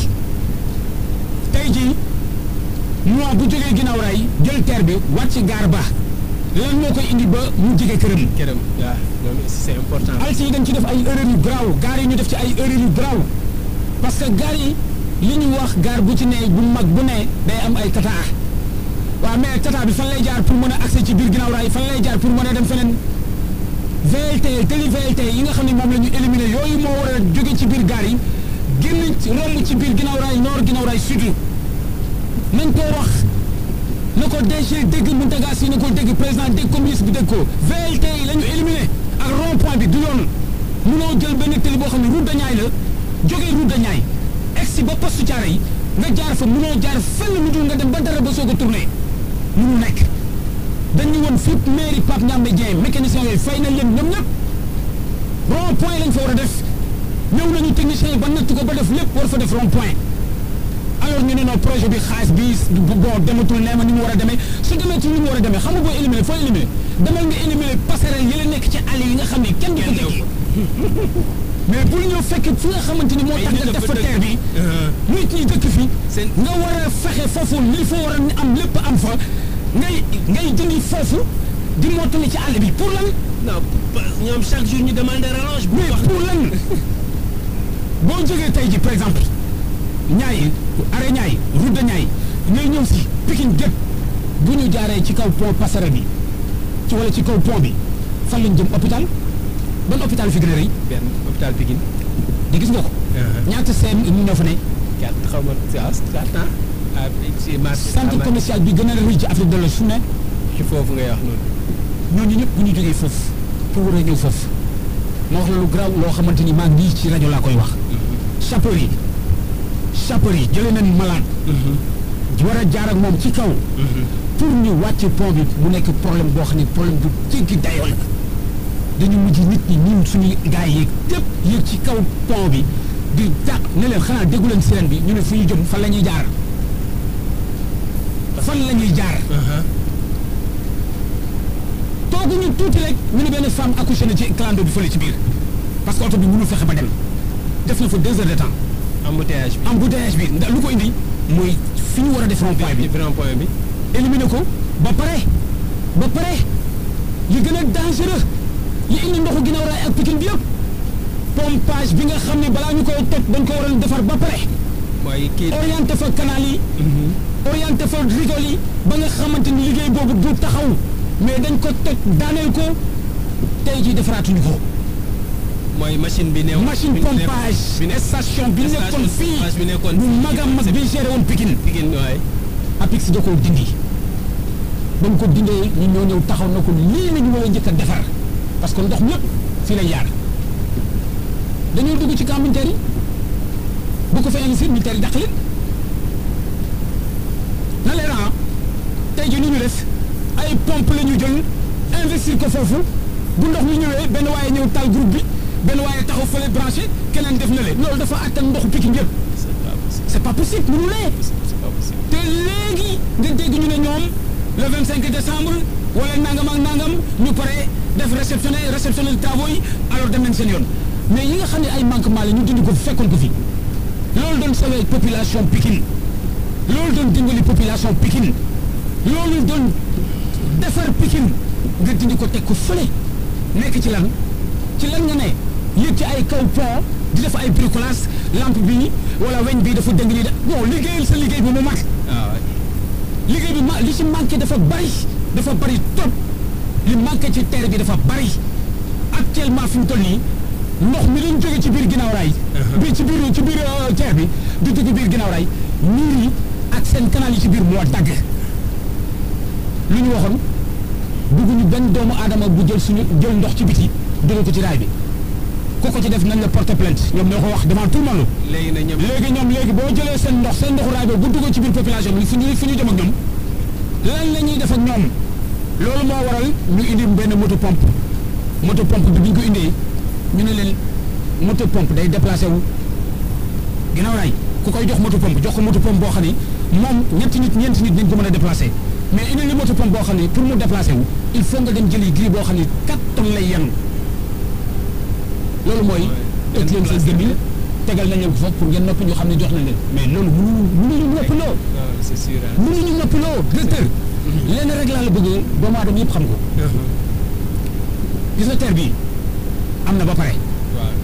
B: tey jii mois bu jógee ginnaaw raay jël terre bi wàcc gaar ba lan moo koy indi ba mu jege këram.
A: këram waaw loolu aussi c'est important.
B: alti yi dañ ci def ay erreurs yu garaaw gaar yi ñu def ci ay erreurs yu garaaw parce que gaar yi li ñu wax gaar bu ci ne bu mag bu ne day am ay tata waaw mais tata bi fan lay jaar pour mën a accès ci biir ginnaaw raay fan lay jaar pour mën a dem feneen VLT télé VLT yi nga xam ne moom la ñu éliminé yooyu moo war a jóge ci biir gaar yi génn ci romb ci biir ginnaaw raay nord ginnaaw raay sud nañ ko wax na ko DG dégg Mountaga Sy na ko dégg président dégg communiste bi dégg ko VLT yi la ñu éliminé ak rond point bi du yoon munoo jël benn télé boo xam ne route de Niayes la jógee route de Niayes egsi ba poste Thiaroye yi nga jaar fa munoo jaar fenn lu dul nga dem ba dara ba soog a tourné munu nekk dañu woon fépp mairie Pape Ndiamé Dieng mécanicien yooyu fay nañ leen ñoom ñëpp rond point lañ fa war a def ñëw nañu technicien yi ba natt ko ba def lépp war fa def rond point alors ñu ne non projet bi xaalis bi bon dematul nee ma ni mu war a demee su demee ci ni mu war a demee xam nga boo éliminer foo éliminer demal nga éliminer passerelle yi la nekk ci àll yi nga xam ne kenn du ko tekki mais bul ñëw fekk fi nga xamante ni moo tax nga def fa terre bi nit ñi dëkk fi nga war a fexe foofu li fa war a am lépp am fa ngay ngay dindi foofu di mottali ci àll bi pour lan
A: non ñoom chaque jour ñu demande rallonge. bu
B: mais
A: wax
B: pour lan boo jógee tey ji par exemple ñaay arrêt ñaay route de ñaay ngay ñëw si Pikine gépp bu ñu jaaree ci kaw pont passerelle bi ci wala ci kaw pont bi fan lañ jëm hôpital ban hôpital fi gën a rëy
A: benn hôpital Pikine.
B: di gis nga ko ñaata seem ñu ñoo fa ne
A: quatre xaw ma waaw quatre ans. ah si marché.
B: centre commercial bi gën a rëy ci Afrique de l'Ouest fu ne
A: ci foofu ngay wax noonu.
B: ñooñu ñëpp bu ñu jógee foofu pour war a ñëw foofu ma wax la lu garaaw loo xamante ni maa ngi ci rajo laa koy wax sapeur yi sapeur yi jëlee nañ malade war a jaar ak moom ci kaw pour ñu wàcc pont bi mu nekk problème boo xam ne problème bu jéggi dayoo la dañu mujj nit ñi ñun suñu gars yi yéeg yëpp yéeg ci kaw pont bi di dàq ne leen xanaa déggu leen sirène bi ñu ne fu ñu jëm fan la ñuy jaar fan la ñuy jaar tooguñu tuuti rek ñu ne benn femme accouché na ci clando bi fële ci biir parce que oto bi mënul fexe ba dem def na fa deux heures de temps
A: embouteillage bi.
B: embouteillage bi ndax lu ko indi mooy fi ñu war a def rond point bi
A: bi rond point bi.
B: éliminer ko ba pare ba pare li gën a dangereux li indi ndoxu ginnaaw raay ak Pikine bi yëpp pompage bi nga xam ne balaa ñu koy toj dañ ko waroon defar ba pare
A: mooy kii.
B: orienté fa canal yi orienté fa rigole yi ba nga xamante ni liggéey boobu du taxaw mais dañ ko toj daaneel ko tey jii defaraatuñu ko
A: mooy machine bi néew.
B: machine
A: bi nekk-
B: pompage
A: bi nekk
B: station bi nekkoon
A: station pompage bi
B: fii
A: nekkoon
B: bu
A: fii
B: mag a
A: ci
B: mag bi géré woon Pikine
A: Pikine waaye.
B: APIX da koo dindi ba mu ko dindee ñu ñoo ñëw taxaw na ko lii la ñu war a njëkk a defar parce que ndox mi yëpp fii lay jaar dañoo dugg ci camp militaire yi bu ko fa investir militaire yi dàq leen na leen ah tey jii ni ñu def ay pompe la ñu jël investir ko foofu bu ndox mi ñëwee benn waaye ñëw taal groupe bi benn waaye taxaw fële branché keneen def na leen loolu dafa attan ndoxu Pikine yëpp
A: c'est pas possible.
B: c'est pas possible mënu lee
A: c'est pas possible.
B: te léegi nga dégg ñu ne ñoom le 25 décembre wala nangam ak nangam ñu pare def réceptionné réceptionné travaux yi alors dem nañ seen yoon mais yi nga xam ne ay manquement la ñu dindi ko fi fekkoon ko fi loolu doon sauver population Pikine loolu doon dimbali population Pikine loolu doon defar Pikine nga dindi ko teg ko fële nekk ci lan ci lan nga ne yëg ci ay kaw pont di def ay bricolage lampe bi wala weñ bi dafa dëng nii de bon liggéeyal sa liggéey bi mu mat
A: waaw
B: liggéey bi ma li ci manqué dafa bari dafa bari trop li manqué ci terre bi dafa bari actuellement fi mu toll nii ndox mi lañ jóge ci biir ginnaaw raay bi ci biir ci biir euh, terre bi di dugg biir ginnaaw raay niir yi ak seen canal yi ci biir moo dagg lu ñu waxoon bugguñu benn doomu aadama bu jël suñu jël ndox ci biti dugal ko ci raay bi ku ko ci def nañ la porter plainte ñoom ñoo ko wax devant tout le monde
A: léegi nag ñoom.
B: léegi ñoom léegi boo jëlee seen ndox seen ndoxu raay boobu bu duggee ci biir population bi fu ñu fu ñu jëm ak ñoom lan la ñuy def ak ñoom loolu moo waral ñu indi benn moto pompe moto pompe bi bi ñu ko indee ñu ne leen moto pompe day déplacé wu ginnaaw raay ku koy jox moto pompe jox ko moto pompe boo xam ni moom ñetti nit ñeenti nit dañ ko mën a déplacé mais indi li moto pompe boo xam ni pour mu déplacé wu il faut nga dem jëli gris boo xam ni 4 tonnes lay yenu loolu mooy
A: benn
B: ëpp leen seen
A: place
B: gëm yi tegal nañ leen ko foofu pour ngeen noppi ñu xam ne jox nañ leen mais loolu mënuñu mënuñu noppiloo
A: waaw c'est sûr ah.
B: mënuñu noppiloo directeur lenn rek laa la bëgg doomu aadama yëpp xam ko gis nga terre bii am na ba pare
A: waaw.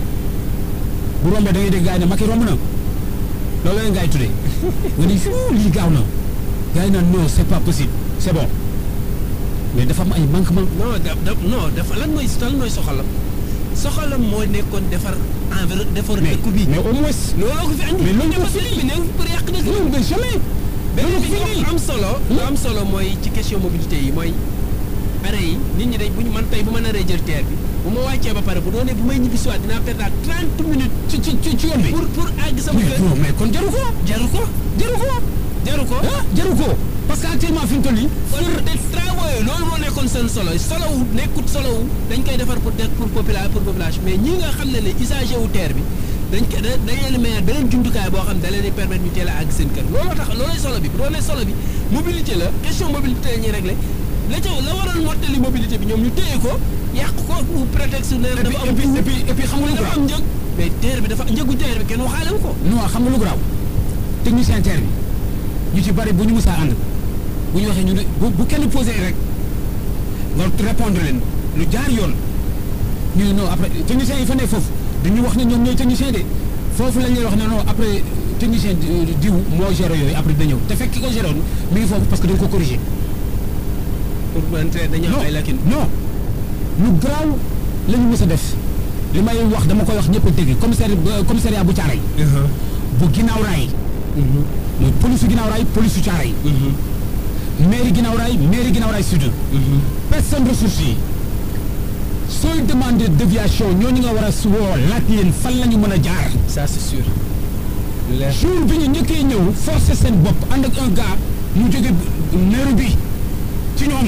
B: bu rombee da ngay dégg gars yi ne Macky romb na loolu leen gars yi tuddee nga ni fuu lii gaaw na gars yi naan non c'est pas possible c'est bon mais dafa am ay manquement
A: non da da non dafa lan mooy lan mooy soxalam soxalam moo nekkoon defar environ defar
B: mais
A: dëkk bi.
B: mais au moins
A: looloo ko fi andi.
B: mais loolu
A: ñëpp
B: ko fi
A: sëriñ bi néew pour yàq dëkk bi.
B: non mais jamais
A: beneen
B: loolu
A: bi
B: ko fi
A: ñu am solo. lu am solo mooy ci question mobilité yi mooy arrêt yi nit ñi dañ bu ñu man tey bu ma naree jël terre bi bu ma wàccee ba pare bu doonee bu may ñibbi si waat dinaa perdre 30 minutes
B: ci ci ci ci yoon bi
A: pour pour àgg sama
B: mais
A: kër.
B: non mais kon jaru ko
A: jaru ko
B: jaru ko
A: jaru ko.
B: ah jaru ko parce que actuellement fi mu toll nii
A: kon te travaux yooyu loolu moo nekkoon seen solo solo wu nekkut solo wu dañ koy defar pour def pour popula pour population mais ñi nga xam ne ne usager wu terre bi dañ ko da dañ leen mayaat beneen jumtukaay boo xam ne da leen di permettre ñu teel a àgg seen kër looloo tax loolooy solo bi bu doonee solo bi mobilité la question mobilité la ñuy réglé la ca la waroon mottali mobilité bi ñoom ñu téye ko yàq ko ou prétexte ne
B: et puis
A: dafa
B: et
A: am
B: puis et puis et puis xam nga lu
A: dafa
B: graaw
A: am njëg mais terre bi dafa njëgu terre bi kenn waxaale wu ko
B: non xam nga lu graaw technicien terre bi ñu ci bari bu ñu musaa ànd bu ñu waxee ñu ne bu bu kenn posé rek nga répondre leen lu jaar yoon ñu ne non après technicien yi fa ne foofu dañu wax ne ñoom ñooy technicien de foofu lañ lay wax ne non après technicien di- diw moo géré yooyu après da ñëw te fekk ki ko géré woon mi ngi foofu parce que dañ ko corrigé
A: pour man terre dañu am ay lakin
B: non lu garaaw la ñu mës a def li may wax dama koy wax ñëpp a dégg commissaire commissariat bu Caaray bu ginnaaw raay mooy police su ginnaaw raay police su Caaray mairie ginnaaw raay mairie ginnaaw raay sud personne ressource yi sooy demander déviation ñooñu nga war a su woo laaj leen fan la ñu mën a jaar
A: ça c'est sûr leer
B: jour bi ñu njëkkee ñëw forcer seen bopp ànd ak un gars mu jóge Nairobi ci ñoom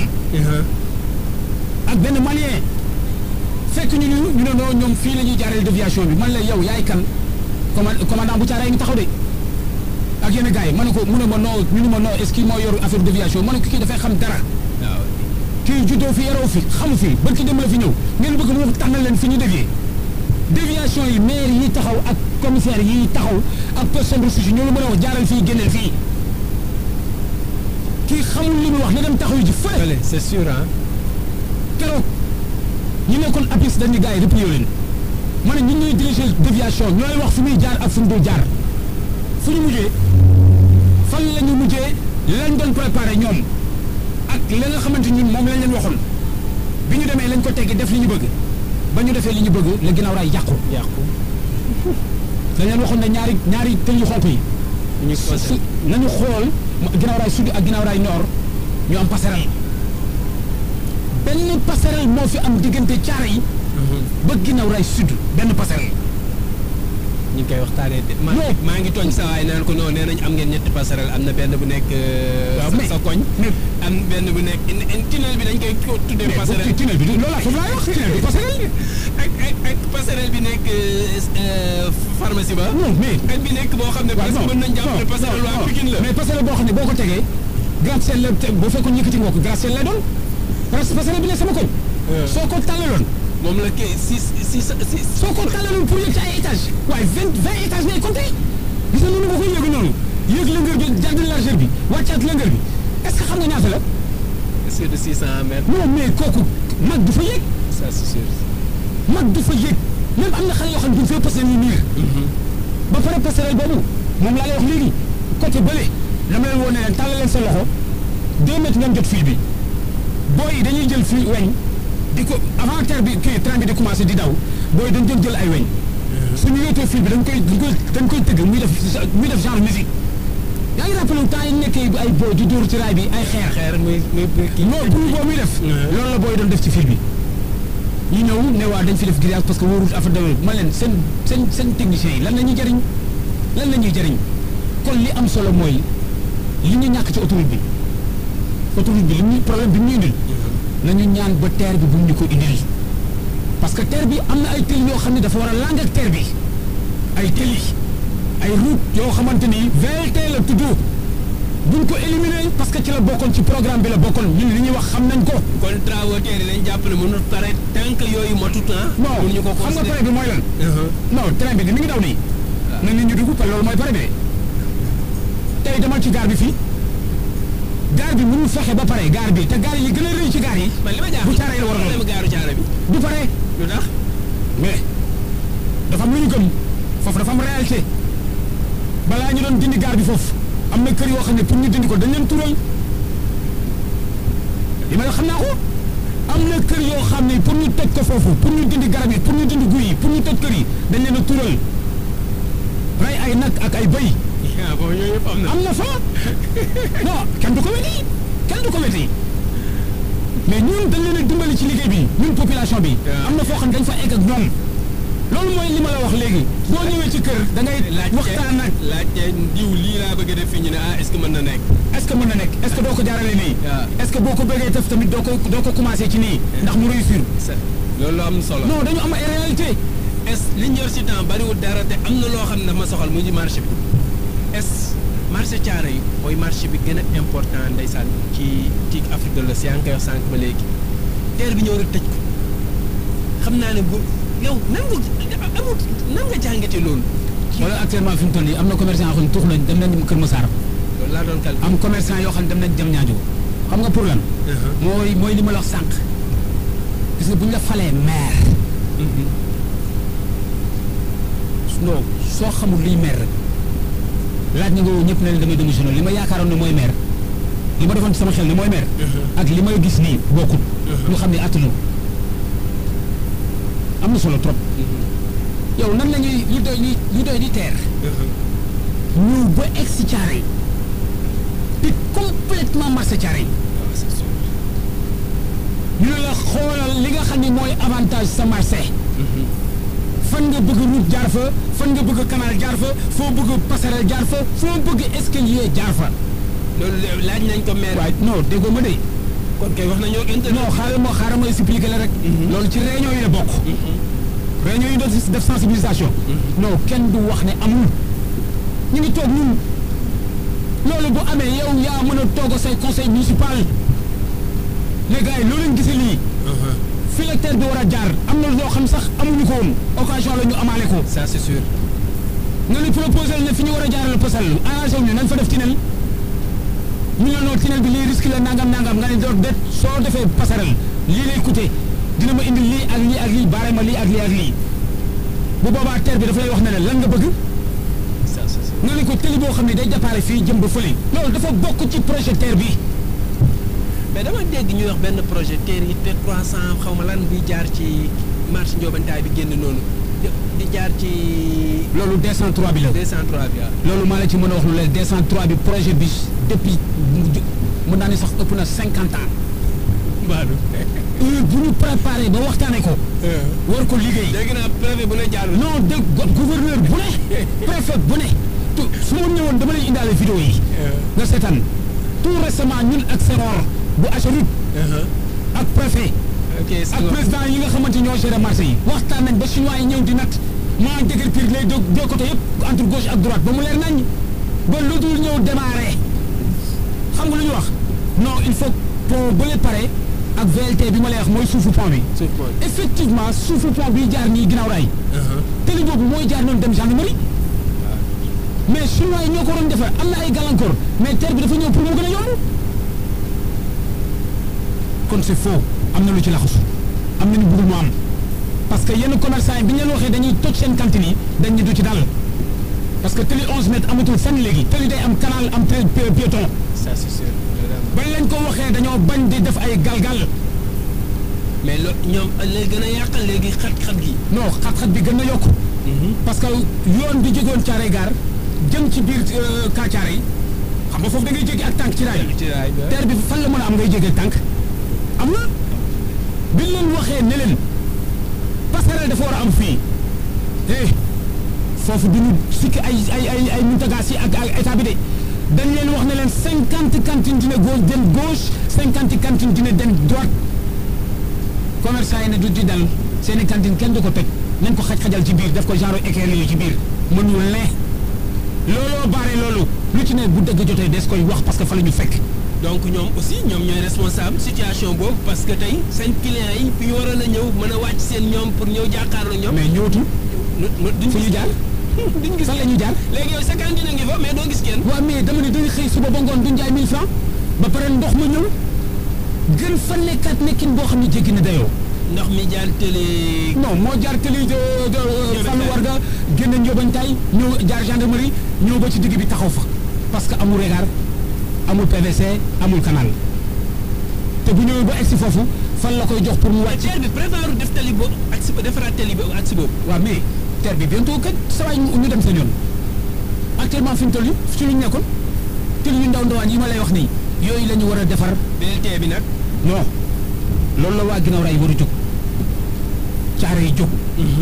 B: ak benn malien fekk ñu ñu ñu ne non ñoom fii la ñuy jaareel déviation bi man la yow yaay kan command commandant bu Caaray ngi taxaw de ak yenn gars yi ma ne ko mu ne ma non ñu ne ma non est-ce que moo yor affaire déviation ma ne ko kii dafay xam dara
A: waaw
B: kii juddoo fi yaroo fi xamu fi barki dem la fi ñëw ngeen bëgg mu tànnal leen fi ñu dévier déviation yi maire yi taxaw ak commissaire yi taxaw ak personne ressource yi ñoo la mën a wax jaaral fii génneel fii kii xamul li muy wax na dem taxaw ji fële
A: Allez, c'est sûr ah
B: keroog ñi nekkoon APIX dañuy gars yi replié leen ma ne ñun ñooy diriger déviation ñooy wax fu muy jaar ak fu mu dul jaar fu ñu mujjee fan la ñu mujjee lañ doon préparé ñoom ak la nga xamante ñun moom lañ leen waxoon bi ñu demee lañ ko teggi def li ñu bëgg ba ñu defee li ñu bëgg la ginnaaw raay yàqu
A: yàqu
B: dañ leen waxoon ne ñaari ñaari tël yu xonk yi
A: ñu
B: su su nañu xool ginnaaw raay sud ak ginnaaw raay nord ñu am passerelle benn passerelle moo fi am diggante caare yi ba ginnaaw raay sud benn passerelle
A: ñu ngi koy waxtaanee de maa
B: Non.
A: maa ngi tooñ sa waay naan ko non nee nañ am ngeen ñetti passerelle am na benn bu nekk euh,
B: Waaw,
A: sa-
B: mais-
A: sa koñ
B: mais
A: am benn bu nekk in- in- tunnel bi dañ koy ko- tuddee passerelle
B: tunnel bi loolu laa foofu laay wax tunnel bi passerelle
A: ak ak ak passerelle bi nekk euh, euh, pharmacie ba
B: non mais
A: ak bi nekk boo xam ne
B: waaw
A: presque
B: non
A: mën nañ jàpp ne
B: non,
A: passerelle
B: non,
A: waa
B: non.
A: Pikine la
B: mais passerelle boo xam ne boo ko tegee gratte-ciel la te boo fekkoon yëkkati nga ko gratte-ciel lay doon parce que passerelle bi ne sama koñ soo ko tàllaloon
A: moom la kay si si si
B: soo ko tàllaloon pour yëg ci ay étage waaye vingt vingt étages ngay compté gis nga noonu nga koy yëg noonu yëg longueur bi jàdd largeur bi wàccaat longueur bi est ce que xam nga ñaata la
A: c'est de 600 mètres
B: non mais kooku mag du fa yëg
A: ça c'est sûr
B: mag du fa yëg même am na xale yoo xam ne duñ fee passerelle yi niir ba pare passerelle boobu moom laa lay wax léegi côté bële dama leen woon ne leen tàllal leen sa loxo deux mètres ngeen jot fil bi booy yi dañuy jël fil weñ di ko avant terre bi kii train bi di commencé di daw booy dañ doon jël ay weñ suñu yóotoo fil bi dañ koy dañ koy dañ koy tëgg muy def muy def genre musique yaa ngi rappelé temps yi nekkee ay booy di dóor ci raay bi ay xeer
A: xeer muy muy muy kii
B: non pour boobu muy def loolu la booy doon def ci fil bi ñu ñëw ne waa dañ fi def grillage parce que wóorul affaire demee ma leen seen seen seen techniciens yi lan la ñuy jëriñ lan la ñuy jëriñ kon li am solo mooy li ñu ñàkk ci autoroute bi autoroute bi li ñu problème bi mu ñu indil nañu ñaan ba terre bi bu mu ñu ko indil parce que terre bi am na ay tël yoo xam ne dafa war a lang ak terre bi ay tëli ay route yoo xamante ni VLT la tudd buñ ko éliminer parce que ci la bokkoon ci programme bi la bokkoon ñun li ñuy wax xam nañ ko
A: kon travaux terre yi lañ jàpp ne mënul pare tant que yooyu motut ah
B: non
A: mënuñu ko
B: xam nga
A: considérer
B: pare bi mooy lan non train bi di mi ngi daw nii na nit ñi dugg parce que loolu mooy pare bi de tey demal ci gaar bi fii gaar bi mënul fexe ba pare gaar bi te gaar yi gën a rëy ci gaar yi
A: man li ma
B: bu
A: jaaxal
B: caaree la war a doon
A: problème gaaru caare bi
B: du pare
A: lu tax
B: mais dafa am lu ñu gëm foofu dafa am réalité balaa ñu doon dindi gaar bi foofu am na kër yoo xam ne pour ñu dindi ko dañ leen tural li may wax xam naa ko am na kër yoo xam ne pour ñu toj ko foofu pour ñu dindi garab yi pour ñu dindi guy yi pour ñu toj kër yi dañ leen a tural rey ay nag ak ay bëy
A: ah bon yooyu yëpp am na
B: am na fa non kenn du ko weddi kenn du ko weddi mais ñun dañ leen a dimbali ci liggéey bi ñun population bi.
A: waaw.
B: am na foo xam dañ fa egg ak ñoom. loolu mooy li ma la wax léegi boo ñëwee ci kër da ngay waxtaan ak
A: laajte diw lii laa bëgg a def fii ñu ne ah est-ce que mën na nekk
B: est-ce que mën na nekk est-ce que doo ko jaarale nii.
A: waaw.
B: est-ce que boo ko bëggee def tamit doo ko doo ko commencé ci nii. ndax mu réussir.
A: c'est loolu am solo
B: non dañu am ay réalité
A: est li ñu yor si temps bariwul dara te am na loo xam ne dama soxal mu ci marché bi est marché caare yi mooy marché bi gën a important ndeysaan ci ci Afrique de l'Ouest yaa ngi koy wax sànq ba léegi teer bi ñëw rek tëj ko xam naa ne bu yow nan nga amul nan nga jàngate loolu.
B: wala actuellement fi mu toll nii am na commerçant yoo xam ne tuux nañ dem nañ Kër Massar
A: loolu laa doon calculé.
B: am commerçant yoo xam ne dem nañ jëm ñaajo xam nga pour lan mooy mooy li ma la wax sànq gis nga bu ñu la falee maire non soo xamul liy maire rek laaj na nga woo ñëpp ne leen damay démissionné li ma yaakaaroon ne mooy maire li ma defoon ci sama xel ne mooy maire ak li may gis nii bokkul ñu xam ne attanu am na solo trop yow nan la ñuy lu doy li lu doy di teer ñëw ba egg si caare yi di complètement marché caare yi
A: waaw c'est sûr.
B: ñu ne la xoolal li nga xam ne mooy avantage sa marché fan nga bëgg route jaar fa fan nga bëgg canal jaar fa foo bëgg passerelle jaar fa foo bëgg escalier jaar fa
A: loolu de- laaj nañ ko maire.
B: waaye non déggoo ma de
A: kon kay wax nañoo internet.
B: non xaaral ma xaaral ma expliquer la rek loolu ci réunion yi la bokk réunion yi doon def sensibilisation non kenn du wax ne amul ñu ngi toog ñun loolu bu amee yow yaa mën a toog say conseil municipal les gars yi loolu lañ gisee lii fi la terre bi war a jaar am na loo xam sax amuñu ko woon occasion la ñu amaale ko
A: ça c'est sûr.
B: nga ni proposé ne fi ñu war a jaarale posal arrangé wu ñu nañ fa def tunnel ñu ne non tunnel bi lii risque la nangam nangam nga ne doo det soo defee passerelle lii lay coûter dina ma indi lii ak lii ak lii baare ma lii ak lii ak lii bu boobaa terre bi dafa lay wax ne la lan nga bëgg
A: ça c'est sûr.
B: nga ne ko tëli boo xam ne day déparé fii jëm ba fële loolu dafa bokk ci projet terre bi
A: mais dama dégg ñuy wax benn projet TER yi te 300 xaw ma lan bi jaar ci marché Ndiobantaay bi génn noonu di di jaar ci
B: loolu 203 bi la
A: 203 bi waaw.
B: loolu maa la ci mën a wax lu leen 203 bi projet bi depuis mën naa ne sax ëpp na 50 ans
A: Mbadou.
B: heure bu ñu préparé ba waxtaanee ko war ko liggéey
A: dégg naa préfet bu ne jaar na.
B: non de go- gouverneur bu ne préfet bu ne tu su ma ñëwoon dama lay indaale vidéo yi nga seetaan tout récemment ñun ak Senghor bu Ageroute ak préfet
A: ok
B: ak
A: Senghor.
B: président yi nga xamante ñoo géré marché yi waxtaan nañ ba chinois yi ñëw di natt maa dëgër pire les deux deux côtés yëpp entre gauche ak droite ba mu leer nañ ba lu dul ñëw démarré xam nga lu ñu wax non il faut pont bële pare ak VLT bi ma lay wax mooy suufu pont bi
A: suuf mooy.
B: effectivement suufu pont bi jaar nii ginnaaw raay tëli boobu mooy jaar noonu dem gendarmerie mais chinois yi ñoo ko waroon defar am na ay gàllankoor mais terre bi dafa ñëw pour mu gën a yomb kon c'est faux am na lu ci laxasu am na ñu bëggul mu am parce que yenn commerçant yi bi ñu leen waxee dañuy toj seen cantine yi dañ ñu du ci dal parce que tëli 11 mètres amatul fenn léegi tëli day am canal am trait pi- piéton
A: ça c'est sûr.
B: bañ leen ko waxee dañoo bañ di def ay galgal
A: mais lo ñoom léegi gën a yàqal léegi xat-xat gi.
B: non xat-xat bi gën na yokku parce que yoon bi jógoon Thiaroye Gare jëm ci biir kaa Thiaroye yi xam nga foofu da ngay jéggi ak tànk ci raay bi
A: ci raay bi
B: terre bi fan la mën a am ngay jéggi ak tànk am na bi ñu leen waxee ne leen passerelle dafa war a am fii eh foofu du ñu sikki ay ay ay ay muntagaas yi ak ak état bi de dañ leen wax ne leen cinquante cantines dina gauche dem gauche cinquante cantines dina dem droite commerçant yi ne du di dal seen i cantine kenn du ko toj nañ ko xaj-xajal ci biir def ko genre équerre yooyu ci biir mënul ne looloo baare loolu lu ci ne bu dëgg jotee des koy wax parce que fa la ñu fekk
A: donc ñoom aussi ñoom ñooy responsable situation boobu parce que tey seen clients yi fi ñu waroon a ñëw mën a wàcc seen ñoom pour ñëw jàkkaarloo ñoom.
B: mais ñëwatul
A: nu nu duñ
B: fu ñu jaar
A: duñ gis
B: fan la ñu jaar
A: léegi yow sa cantine a ngi fa mais doo gis kenn.
B: waaw mais dama ne dañuy xëy suba ba ngoon duñ jaay 1000 francs ba pare ndox ma ñëw gën fa nekkaat nekkin boo xam ne jéggi na dayoo
A: ndox mi jaar télé.
B: non moo jaar tëli de de Fallou Warga génn Ndiobantaay ñëw jaar gendarmerie ñëw ba ci digg bi taxaw fa parce que amul regard amul PVC amul canal te bu ñëwee ba egsi foofu fan la koy jox pour mu
A: mais
B: wàcc.
A: terre bi prévoir def tali boobu ak si defaraat tali boobu ak si boobu.
B: waaw mais terre bi bientôt kat saa waay ñu dem seen yoon actuellement fi mu toll nii ci lu ñu nekkoon te yu ndaw ndawaan yi ma lay wax nii yooyu la ñu war a defar
A: BLT bi nag.
B: non loolu la waa ginnaaw raay war a jóg caare yi jóg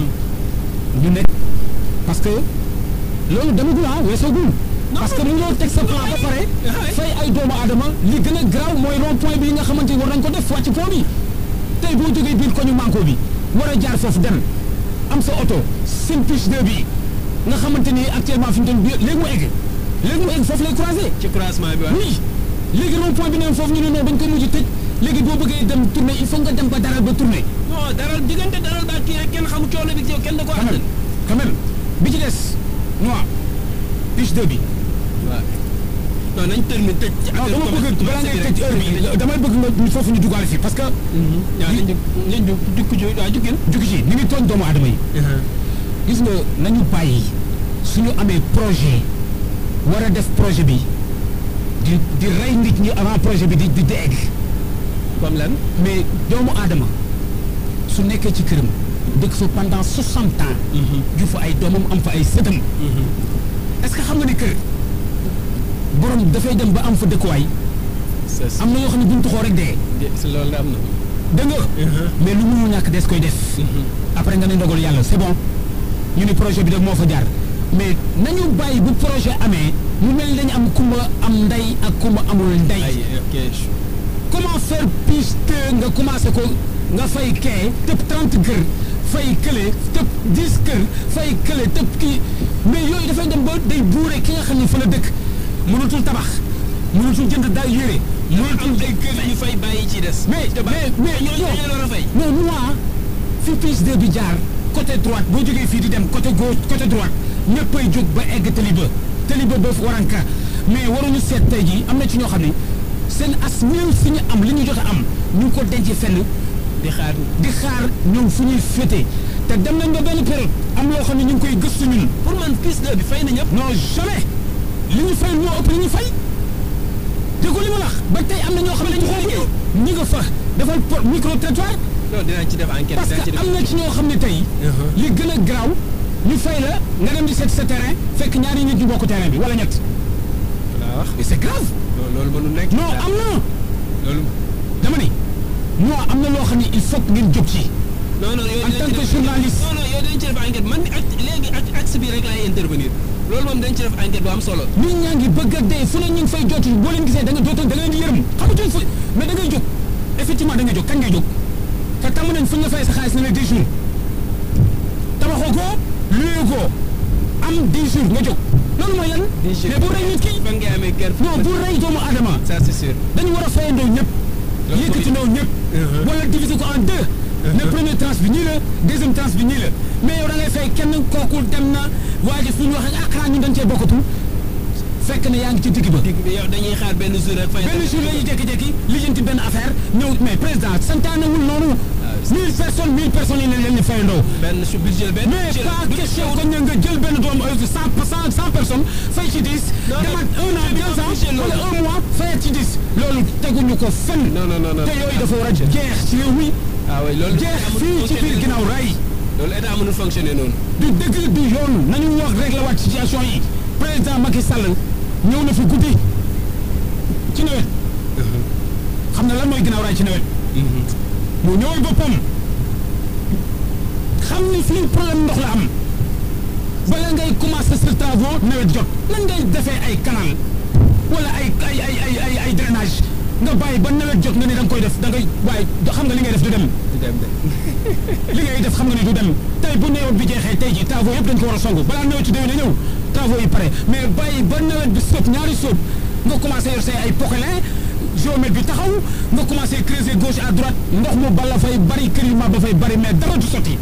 B: ñu nekk parce que loolu demagul ah weesoogul parce que mu ngi teg sa plan ba pare fay ay doomu aadama li gën a garaaw mooy rond point bi nga xamante ni war nañ ko def wàcc pont bi tey boo jógee biir koñu manko bi war a jaar foofu dem am sa oto seen puce 2 bi nga xamante ni actuellement fi mu toll nii léegi mu egg léegi mu egg foofu lay croisé
A: ci croisement bi waaw.
B: oui léegi rond point bi ne foofu ñu ne non dañ ko mujj tëj léegi boo bëggee dem tourner il faut nga dem ba daral ba tourner
A: non daral diggante daral ba kii rek kenn xamu coono bi yow kenn da ko
B: quand même
A: àttan.
B: quand même bi ci des noa puce 2 bi
A: waaw non nañ terminer tëj. ci
B: non
A: affaire
B: dama bëgg balaa ngay tëj heure bi damay bëgg nga foofu ñu dugaale fii parce que
A: waaw nañ jóg nañ jóg dikku jo waaw juggin.
B: jukki ci ni ngi tooñ doomu aadama yi gis nga nañu bàyyi suñu amee projet war a def projet bi di di rey nit ñi avant projet bi di di di egg
A: comme lan.
B: mais doomu aadama su nekkee ci këram dëkk fa pendant soixante ans ju fa ay doomam am fa ay sëtam est-ce que xam nga ni kër borom dafay dem ba am fa dëkkuwaay
A: c'est
B: am na yoo xam ne buñ tuxoo rek dee
A: si loolu da am na.
B: dégg nga mais lu mënul ñàkk des koy def après nga ne ndogal yàlla c'est bon ñu ni projet bi de moo fa jaar mais nañu bàyyi bu projet amee mu mel ni dañu am kumba am ndey ak kumba amul ndey
A: ay ok.
B: comment faire piste nga commencé ko nga fay kee tëb 30 kër fay kële tëb 10 kër fay kële tëb kii mais yooyu dafay dem ba day buure ki nga xam ne fa la dëkk mënatul tabax mënatul jënd daal yére mënatul
A: am ay kër yu fay bàyyi ci des.
B: mais
A: te ba
B: mais mais
A: ñooñu
B: non.
A: dañu war a fay.
B: non moi fi piste 2 bi jaar côté droite boo jógee fii di dem côté gauche côté droite ñëppay jóg ba egg taliba taliba ba waranka mais waruñu seet tey jii am na ci ñoo xam ne seen as néew si ñu am li ñu jot a am ñu ngi ko denc fenn
A: di xaar
B: di xaar ñoom fu ñuy féete te dem nañ ba benn période am loo xam ne ñu ngi koy gëstu ñun
A: pour man plus de bi fay na ñëpp.
B: non jamais li ñu fay moo ëpp li ñu fay déggu li ma la wax ba tey am na ñoo xam ne ñu xooguñu ñi nga fa defal po micro trottoir
A: non dinañ ci def enquête.
B: parce
A: dinañ ci
B: que
A: def
B: am na ci ñoo xam ne tey li gën a garaaw ñu fay la nga dem di seet sa terrain fekk ñaari nit ñu bokk terrain bi wala ñett
A: laa wax
B: mais c'est grave
A: non loolu mënul nekk.
B: non am na
A: loolu.
B: dama ni non am na loo xam ne il faut que ngeen jóg ci
A: non non yow
B: En
A: dinañ
B: tant
A: ci
B: que
A: def-
B: journaliste.
A: non non yow dañ ci def enquête man ak léegi ak axe bi rek laay intervenir loolu moom dañ ci def enquête bu am solo.
B: nit ñaa ngi bëgg a dee fu ne ñu ngi fay jot boo leen gisee da nga dootoon da nga leen di yërëm xamatuñ fu mais da ngay jóg effectivement da ngay jóg kañ ngay jóg te tàmm nañ fu ñu la fay sa xaalis ne la 10 jours tabaxoo ko luyee ko am 10 jours nga jóg loolu mooy lan. mais bu rey nit ki
A: fan ngay amee kër.
B: non bu rey doomu aadama
A: ça c'est sûr.
B: dañu war a fayandoo ñëpp.
A: Loolu
B: yëkkatindoo ñëpp.
A: Uh-huh.
B: wala diviser ko en deux. ne première tranche bi ñii la deuxième tranche bi ñii la mais yow da ngay fay kenn kooku dem na waa ji suñu waxee ah xanaa ñun dañ cee bokkatu fekk ne yaa ngi ci digg ba.
A: digg bi yow dañuy xaar benn jour rek. fay
B: benn jour la ñuy jékki-jékki lijjanti benn affaire ñëw mais président santaanewul noonu. mille personnes mille personnes yi leen leen di fayandoo.
A: benn su budget benn.
B: mais
A: budget-
B: pas
A: budget
B: question
A: wut-
B: que ñu nga jël benn doomu cent cent cent personnes fay ci dix.
A: Non, non,
B: demaat un an
A: budget
B: deux ans
A: budget loolu.
B: wala un mois fayat ci dix. loolu teguñu ko fenn.
A: non non non non.
B: te yooyu dafa war a jeex ci réew mi
A: ah oui loolu.
B: jeex fii ci biir ginnaaw ray
A: loolu état mënul fonctionner noonu.
B: du dëgg du yoon nañu wax régler waat situation yi président Macky Sall ñëw na fi guddi ci nawet xam na lan mooy ginnaaw raay ci nawet mu ñëwal boppam xam ni fii problème ndox la am bala ngay commencer sa travaux nawet jot nan ngay defee ay canal wala ay ay ay ay ay ay drainage nga bàyyi ba nawet jot nga ni da nga koy def da ngay waaye xam nga li ngay def du dem
A: du dem de.
B: li ngay def xam nga ni du dem tey bu nawet bi jeexee tey ji travaux yëpp dañ ko war a songu balaa nawet ci déwén a ñëw travaux yi pare mais bàyyi ba nawet bi sóob ñaari sóob nga commencé yor say ay poquelin géomètre bi taxaw nga commencé creuser gauche à droite ndox mu bala fay bari kër yu ma ba fay bari mais dara du sotti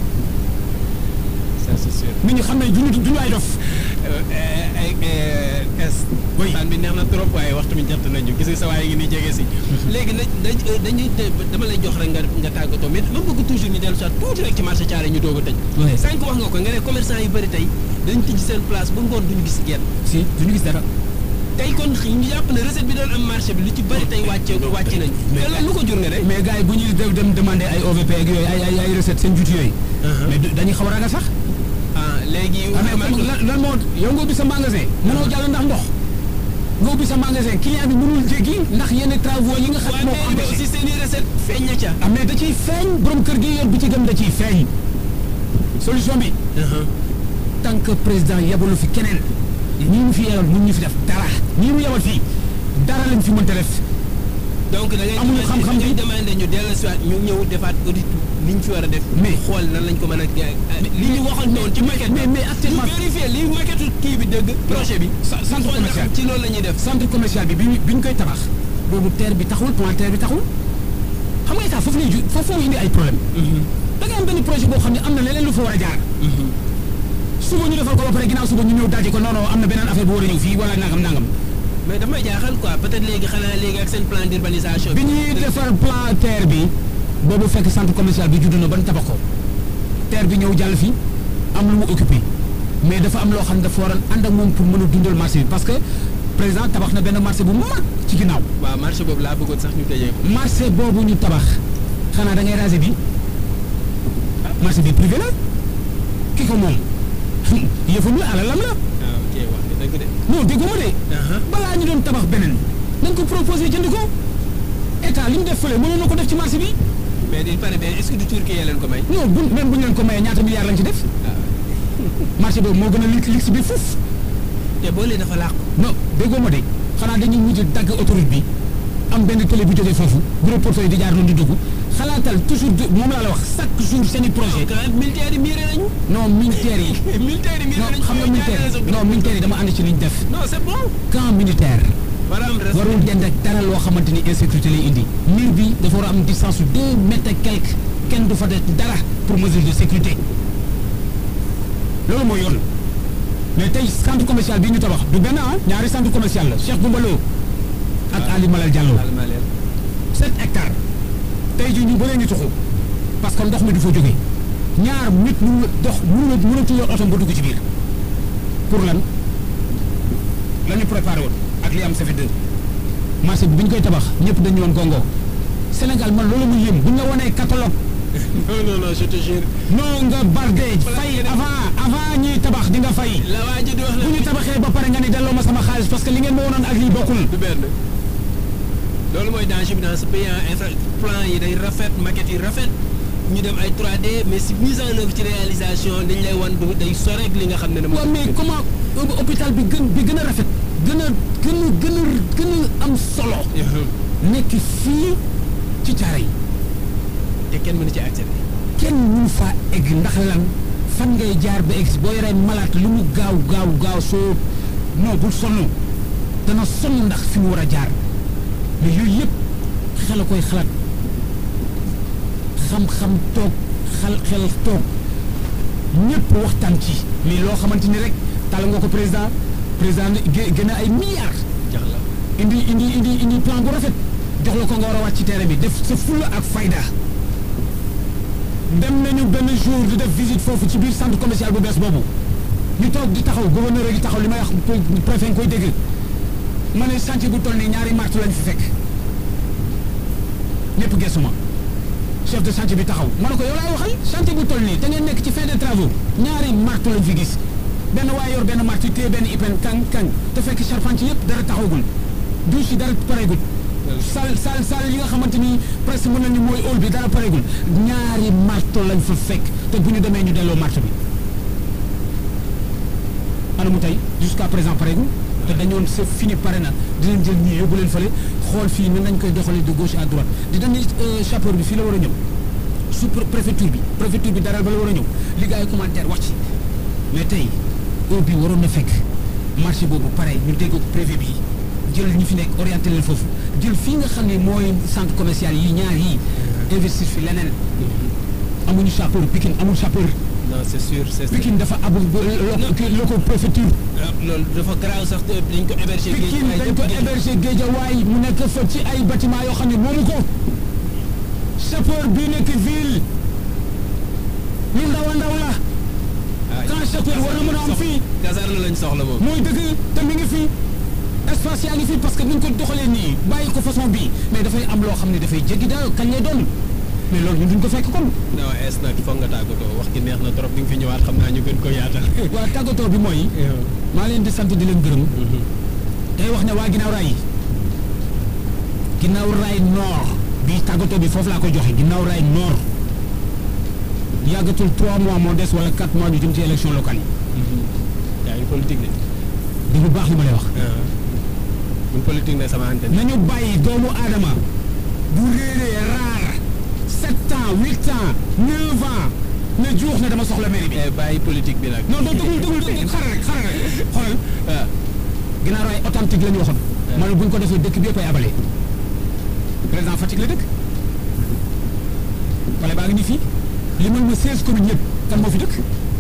A: ça c'est sûr.
B: nit ñi xam ne duñu duñu ay dof
A: ay est.
B: Oui.
A: waxtaan bi neex na trop waaye waxtu bi jot nañu gis nga sa waay ngi nii jege si. léegi nag dañ dañuy te dama lay jox rek nga nga tàggatoo mais ma bëgg toujours ñu dellu soit tuuti rek ci marché Thiaré ñu doog a tëj.
B: Oui.
A: sànq wax nga ko nga ne commerçant yu bëri tey dañ tijji seen place ba ngoon duñu gis genn.
B: si duñu gis dara
A: tey kon ñu jàpp ne recette bi doon am marché bi lu ci bëri tey wàcce wàcc nañ.
B: mais
A: te loolu lu ko jur nga ne.
B: mais gars yi bu ñuy dem dem demander ay OVP ak yooyu ay ay ay recette seen juuti yooyu mais du- dañuy xaw a ragal sax
A: ah léegi.
B: ah mais comme lan lan moo yow nga ubbi sa magasin mënoo jàll ndax ndox nga ubbi sa magasin client bi mënul jéggi ndax yenn travaux yi nga xam
A: waaye
B: ne moo ko
A: mairie bi
B: empêché
A: aussi seen i recette feeñ na ca.
B: ah mais da ciy feeñ borom kër gi yor bi ci gëm da ciy feeñ solution bi tant que président yebalu fi keneen ñii mu fi yebal mun ñu fi def dara ñii mu yebal fii dara lañ fi mënta def
A: donc da ngay
B: Amuñu
A: demandé-
B: xam-xam
A: da ngay
B: bi.
A: demandé ñu dellu si waat ñu ñëw defaat audit li ñu fi war a def.
B: Mais-
A: xool nan lañ ko mën a. li ñu waxoon noonu ci maquette
B: mais mais actuellement
A: ñu vérifier li maquette kii bi dëgg. projet bi.
B: Sa- centre
A: xool
B: commercial.
A: ndax ci loolu la ñuy def.
B: centre commercial bi bi ñu bi ñu koy tabax boobu terre bi taxul plan terre bi taxul xam nga état foofu lay ju foofu moo indi ay problème da ngay am benn projet boo xam ne am na leneen lu fa war a jaar suba ñu defal ko ba pare ginnaaw suba ñu ñëw daje ko non non am na beneen affaire bu war a ñëw fii wala nangam nangam
A: mais damay jaaxal quoi peut-être léegi xanaa léegi ak seen plan d'urbanisation.
B: bi ñuy defar plan terre bi boobu fekk centre commercial bi judd na ban tabax ko terre bi ñëw jàll fi am lu mu occupé mais dafa am loo xam ne dafa waroon ànd ak moom pour mën a dundal marché bi parce que président tabax na benn marché bu mag ci ginnaaw
A: waaw marché boobu laa bëggoon sax ñu tëjee ko.
B: marché boobu ñu tabax xanaa da ngay raser bi marché bi privé la ki ko moom yëfam la alalam la
A: ah ok wax nga dëgg de.
B: non déggoo ma de
A: Aha.
B: balaa ñu doon tabax beneen nañ ko proposé jënd ko état li mu def fële mënoon na ko def ci marché bi
A: mais il paraît bien est-ce que du Turquie yaa leen ko may.
B: non bu même bu ñu leen ko mayee ñaata milliards lañ ci def marché boobu moo gën a lig lig bi fuuf
A: te boole dafa làqu.
B: non déggoo ma de xanaa dañuy mujj dagg autoroute bi am benn télé bu jógee foofu gros porteurs yi di jaar noonu di dugg xalaatal toujours du- moom laa la wax chaque jour seen i projet
A: quand même militaires yi miiré nañu.
B: non militaires yi
A: militaires yi miiré
B: non
A: nañu.
B: xam nga militaire non militaire yi dama ànd ci liñ def
A: non c'est bon.
B: camp militaire
A: maanaam respect.
B: warul dend ak dara loo xamante ni insécurité lay indi mur bi dafa war a am distance su deux mètres et quelque kenn du fa def dara pour mesure de sécurité loolu mooy yoon mais tey centre commercial bi ñu tabax du benn ah ñaari centre commercial la Cheikh Goumba Lo ak Ali Malal Diallo
A: Almalel.
B: sept hectares tey jii ñu bëree ñu tuxu parce que ndox mi du fa jógee ñaar nit mënu dox mënu mënatu yor oto ba dugg ci biir pour lan la ñu préparé woon ak li am ça fait deux marché bi bi ñu koy tabax ñëpp dañu woon Congo Sénégal man loolu mu yëm bu ñu la wanee catalogue
A: non non non je te jure.
B: non nga barde fay avant avant ñuy tabax di nga fay
A: la waa ji di wax
B: bu
A: la.
B: ñu tabaxee ba pare nga ni delloo ma sama xaalis parce que li ngeen ma wonoon ak lii bokkul
A: du benn loolu mooy danger bi dans ce pays en infra plan yi day rafet maquette yi rafet ñu dem ay 3D mais si mise en œuvre ci réalisation dañ lay wan du day sore ak li nga xam ne ne
B: waaw mais comment hô- hôpital bi gën bi gën a rafet gën a gën a gën a gën a am solo nekk fii ci caare yi
A: te kenn mënu ci accéder.
B: kenn mënu faa egg ndax lan fan ngay jaar ba egg si boo yoree malaat lu mu gaaw gaaw gaaw soo non bul sonn dana sonn ndax fi mu war a jaar mais yooyu yëpp xel a koy xalaat xam-xam toog xel xel toog ñëpp waxtaan ci mais loo xamante ni rek tàll nga ko président président gé- gën a ay milliards
A: jax la
B: indi indi indi indi plan bu rafet jox la ko nga war a wàcc ci terrain bi def sa fulla ak fayda dem nañu benn jour di def visite foofu ci biir centre commercial bu bees boobu ñu toog di taxaw gouverneur gi taxaw li may wax pré- préfet nga koy dégg ma ne chantier bu toll nii ñaari martu lañ fi fekk ñëpp gëstu ma chef de chantier bi taxaw ma ne ko yow laay waxal chantier bu toll nii te ngeen nekk ci fin de travaux ñaari martu lañ fi gis benn waaye yor benn martu téye benn ipen kaŋ kaŋ te fekk charpentier yëpp dara taxawagul douche yi dara pareegul sal sal sal yi nga xamante ni presque mën nañu mooy hall bi dara pareegul ñaari marto lañ fa fekk te bu ñu demee ñu delloo marto bi ana mu tey jusqu'à présent pareegul te dañoon c'est fini pare na dinañ jël ñii yóbbu leen fële xool fii nan nañ koy doxalee de gauche à droite di dañ chauffeur bi fii la war a ñëw sous préfecture bi préfecture bi dara ba la war a ñëw li gars yi commentaire wax ci mais tey heure bi waroon na fekk marché boobu pare ñu dégg ko préfet bi jël ñi fi nekk orienté leen foofu jël fii nga xam ne mooy centre commercial yi ñaar yi investir fi leneen amuñu chauffeur Pikine amul chauffeur
A: non c'est sûr c'est sûr.
B: Pikine dafa abul lo ko préfecture
A: ah loolu dafa garaaw sax te dañ ko héberger. géej
B: Pikine
A: waaye
B: dañ
A: ñëpp
B: ko
A: géej.
B: héberger Guédiawaye mu nekk fa ci ay bâtiment yoo xam ne moomu ko chauffeur bii nekk ville lu ndaw a ndaw la
A: ah
B: quand chauffeur war na mën a am fii
A: caserne lañ soxla moom.
B: mooy dëgg te mi ngi fi espace yaa ngi fi parce que ni ñu ko doxalee nii bàyyi ko façon bii mais dafay am loo xam ne dafay jéggi daal kañ lay doon mais loolu ñun duñ ko fekk kon.
A: non es nag foog nga tàggatoo wax gi neex na trop bi nga fi ñëwaat xam naa ñu gën ko yaatal.
B: waa tàggatoo bi mooy maa leen di sant di leen gërëm tey wax ne waa ginnaaw raay yi ginnaaw raay nord bii tàggatoo bi foofu laa koy joxe ginnaaw raay nord yàggatul 3 mois moo des wala 4 mois ñu jëm ci élection locale yi
A: yaa ngi politique de.
B: di bu baax li ma lay wax.
A: buñ politique ne sama antenne.
B: nañu bàyyi doomu aadama bu réeree raar sept ans huit ans neuf ans ne juux ne dama soxla mairie bi.
A: Eh, bàyyi politique bi nag.
B: non non déglu déglu déglu xaaral rek xaaral rek xoolal
A: ah
B: ginnaaw raay authentique la ñu waxoon. ma ne bu ñu ko defee dëkk bi yëpp ay abale. président Fatick la dëkk. wala baa ngi nii fii li mën ma seize communes yëpp kan moo fi dëkk.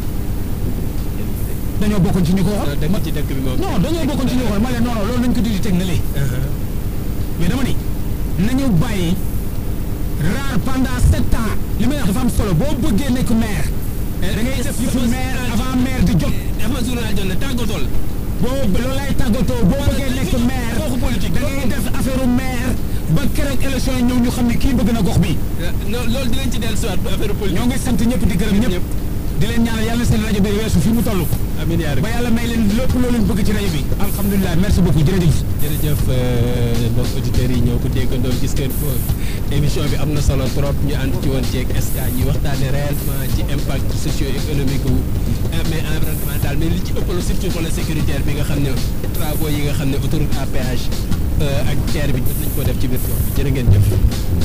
B: dañoo bokkoon ci ñu ko waxoon.
A: dëkk ci dëkk bi moom.
B: non dañoo bokkoon ci ñu ko waxoon ma ne non non loolu nañu ko dindi teg na lee. mais dama ni nañu bàyyi raar pendant sept ans li may wax dafa am solo boo bëggee nekk maire da ngay def yëfu maire avant maire di jot
A: def ma journal jot na tàggatool.
B: boo loolu lay tàggatoo boo bëggee nekk maire
A: waxu politique
B: da ngay def affaire maire ba keroog élection yi ñëw ñu xam ne kii bëgg na gox bi
A: non loolu dinañ ci dellu siwaat affaire politique.
B: ñoo ngi sant ñëpp di gërëm ñëpp di leen ñaanal yàlla na seen rajo bi weesu fi mu toll
A: amiin yaa
B: ba
A: rabbi.
B: yàlla may leen lépp loo leen bëgg ci rajo bi alhamdulilah merci beaucoup jërëjëf
A: jërëjëf mbokk auditeurs yi ñoo ko déggandoo gis ngeen ko émission bi am na solo trop ñu ànd ci woon ceeg SK ñuy waxtaane réellement ci impact socio-économique wu mais environnemental mais li ci ëppalo surtout volet sécuritaire bi nga xam ne travaux yi nga xam ne autoroute à péage ak terre bi jot nañ ko def ci biir gox bi jërë ngeen jëf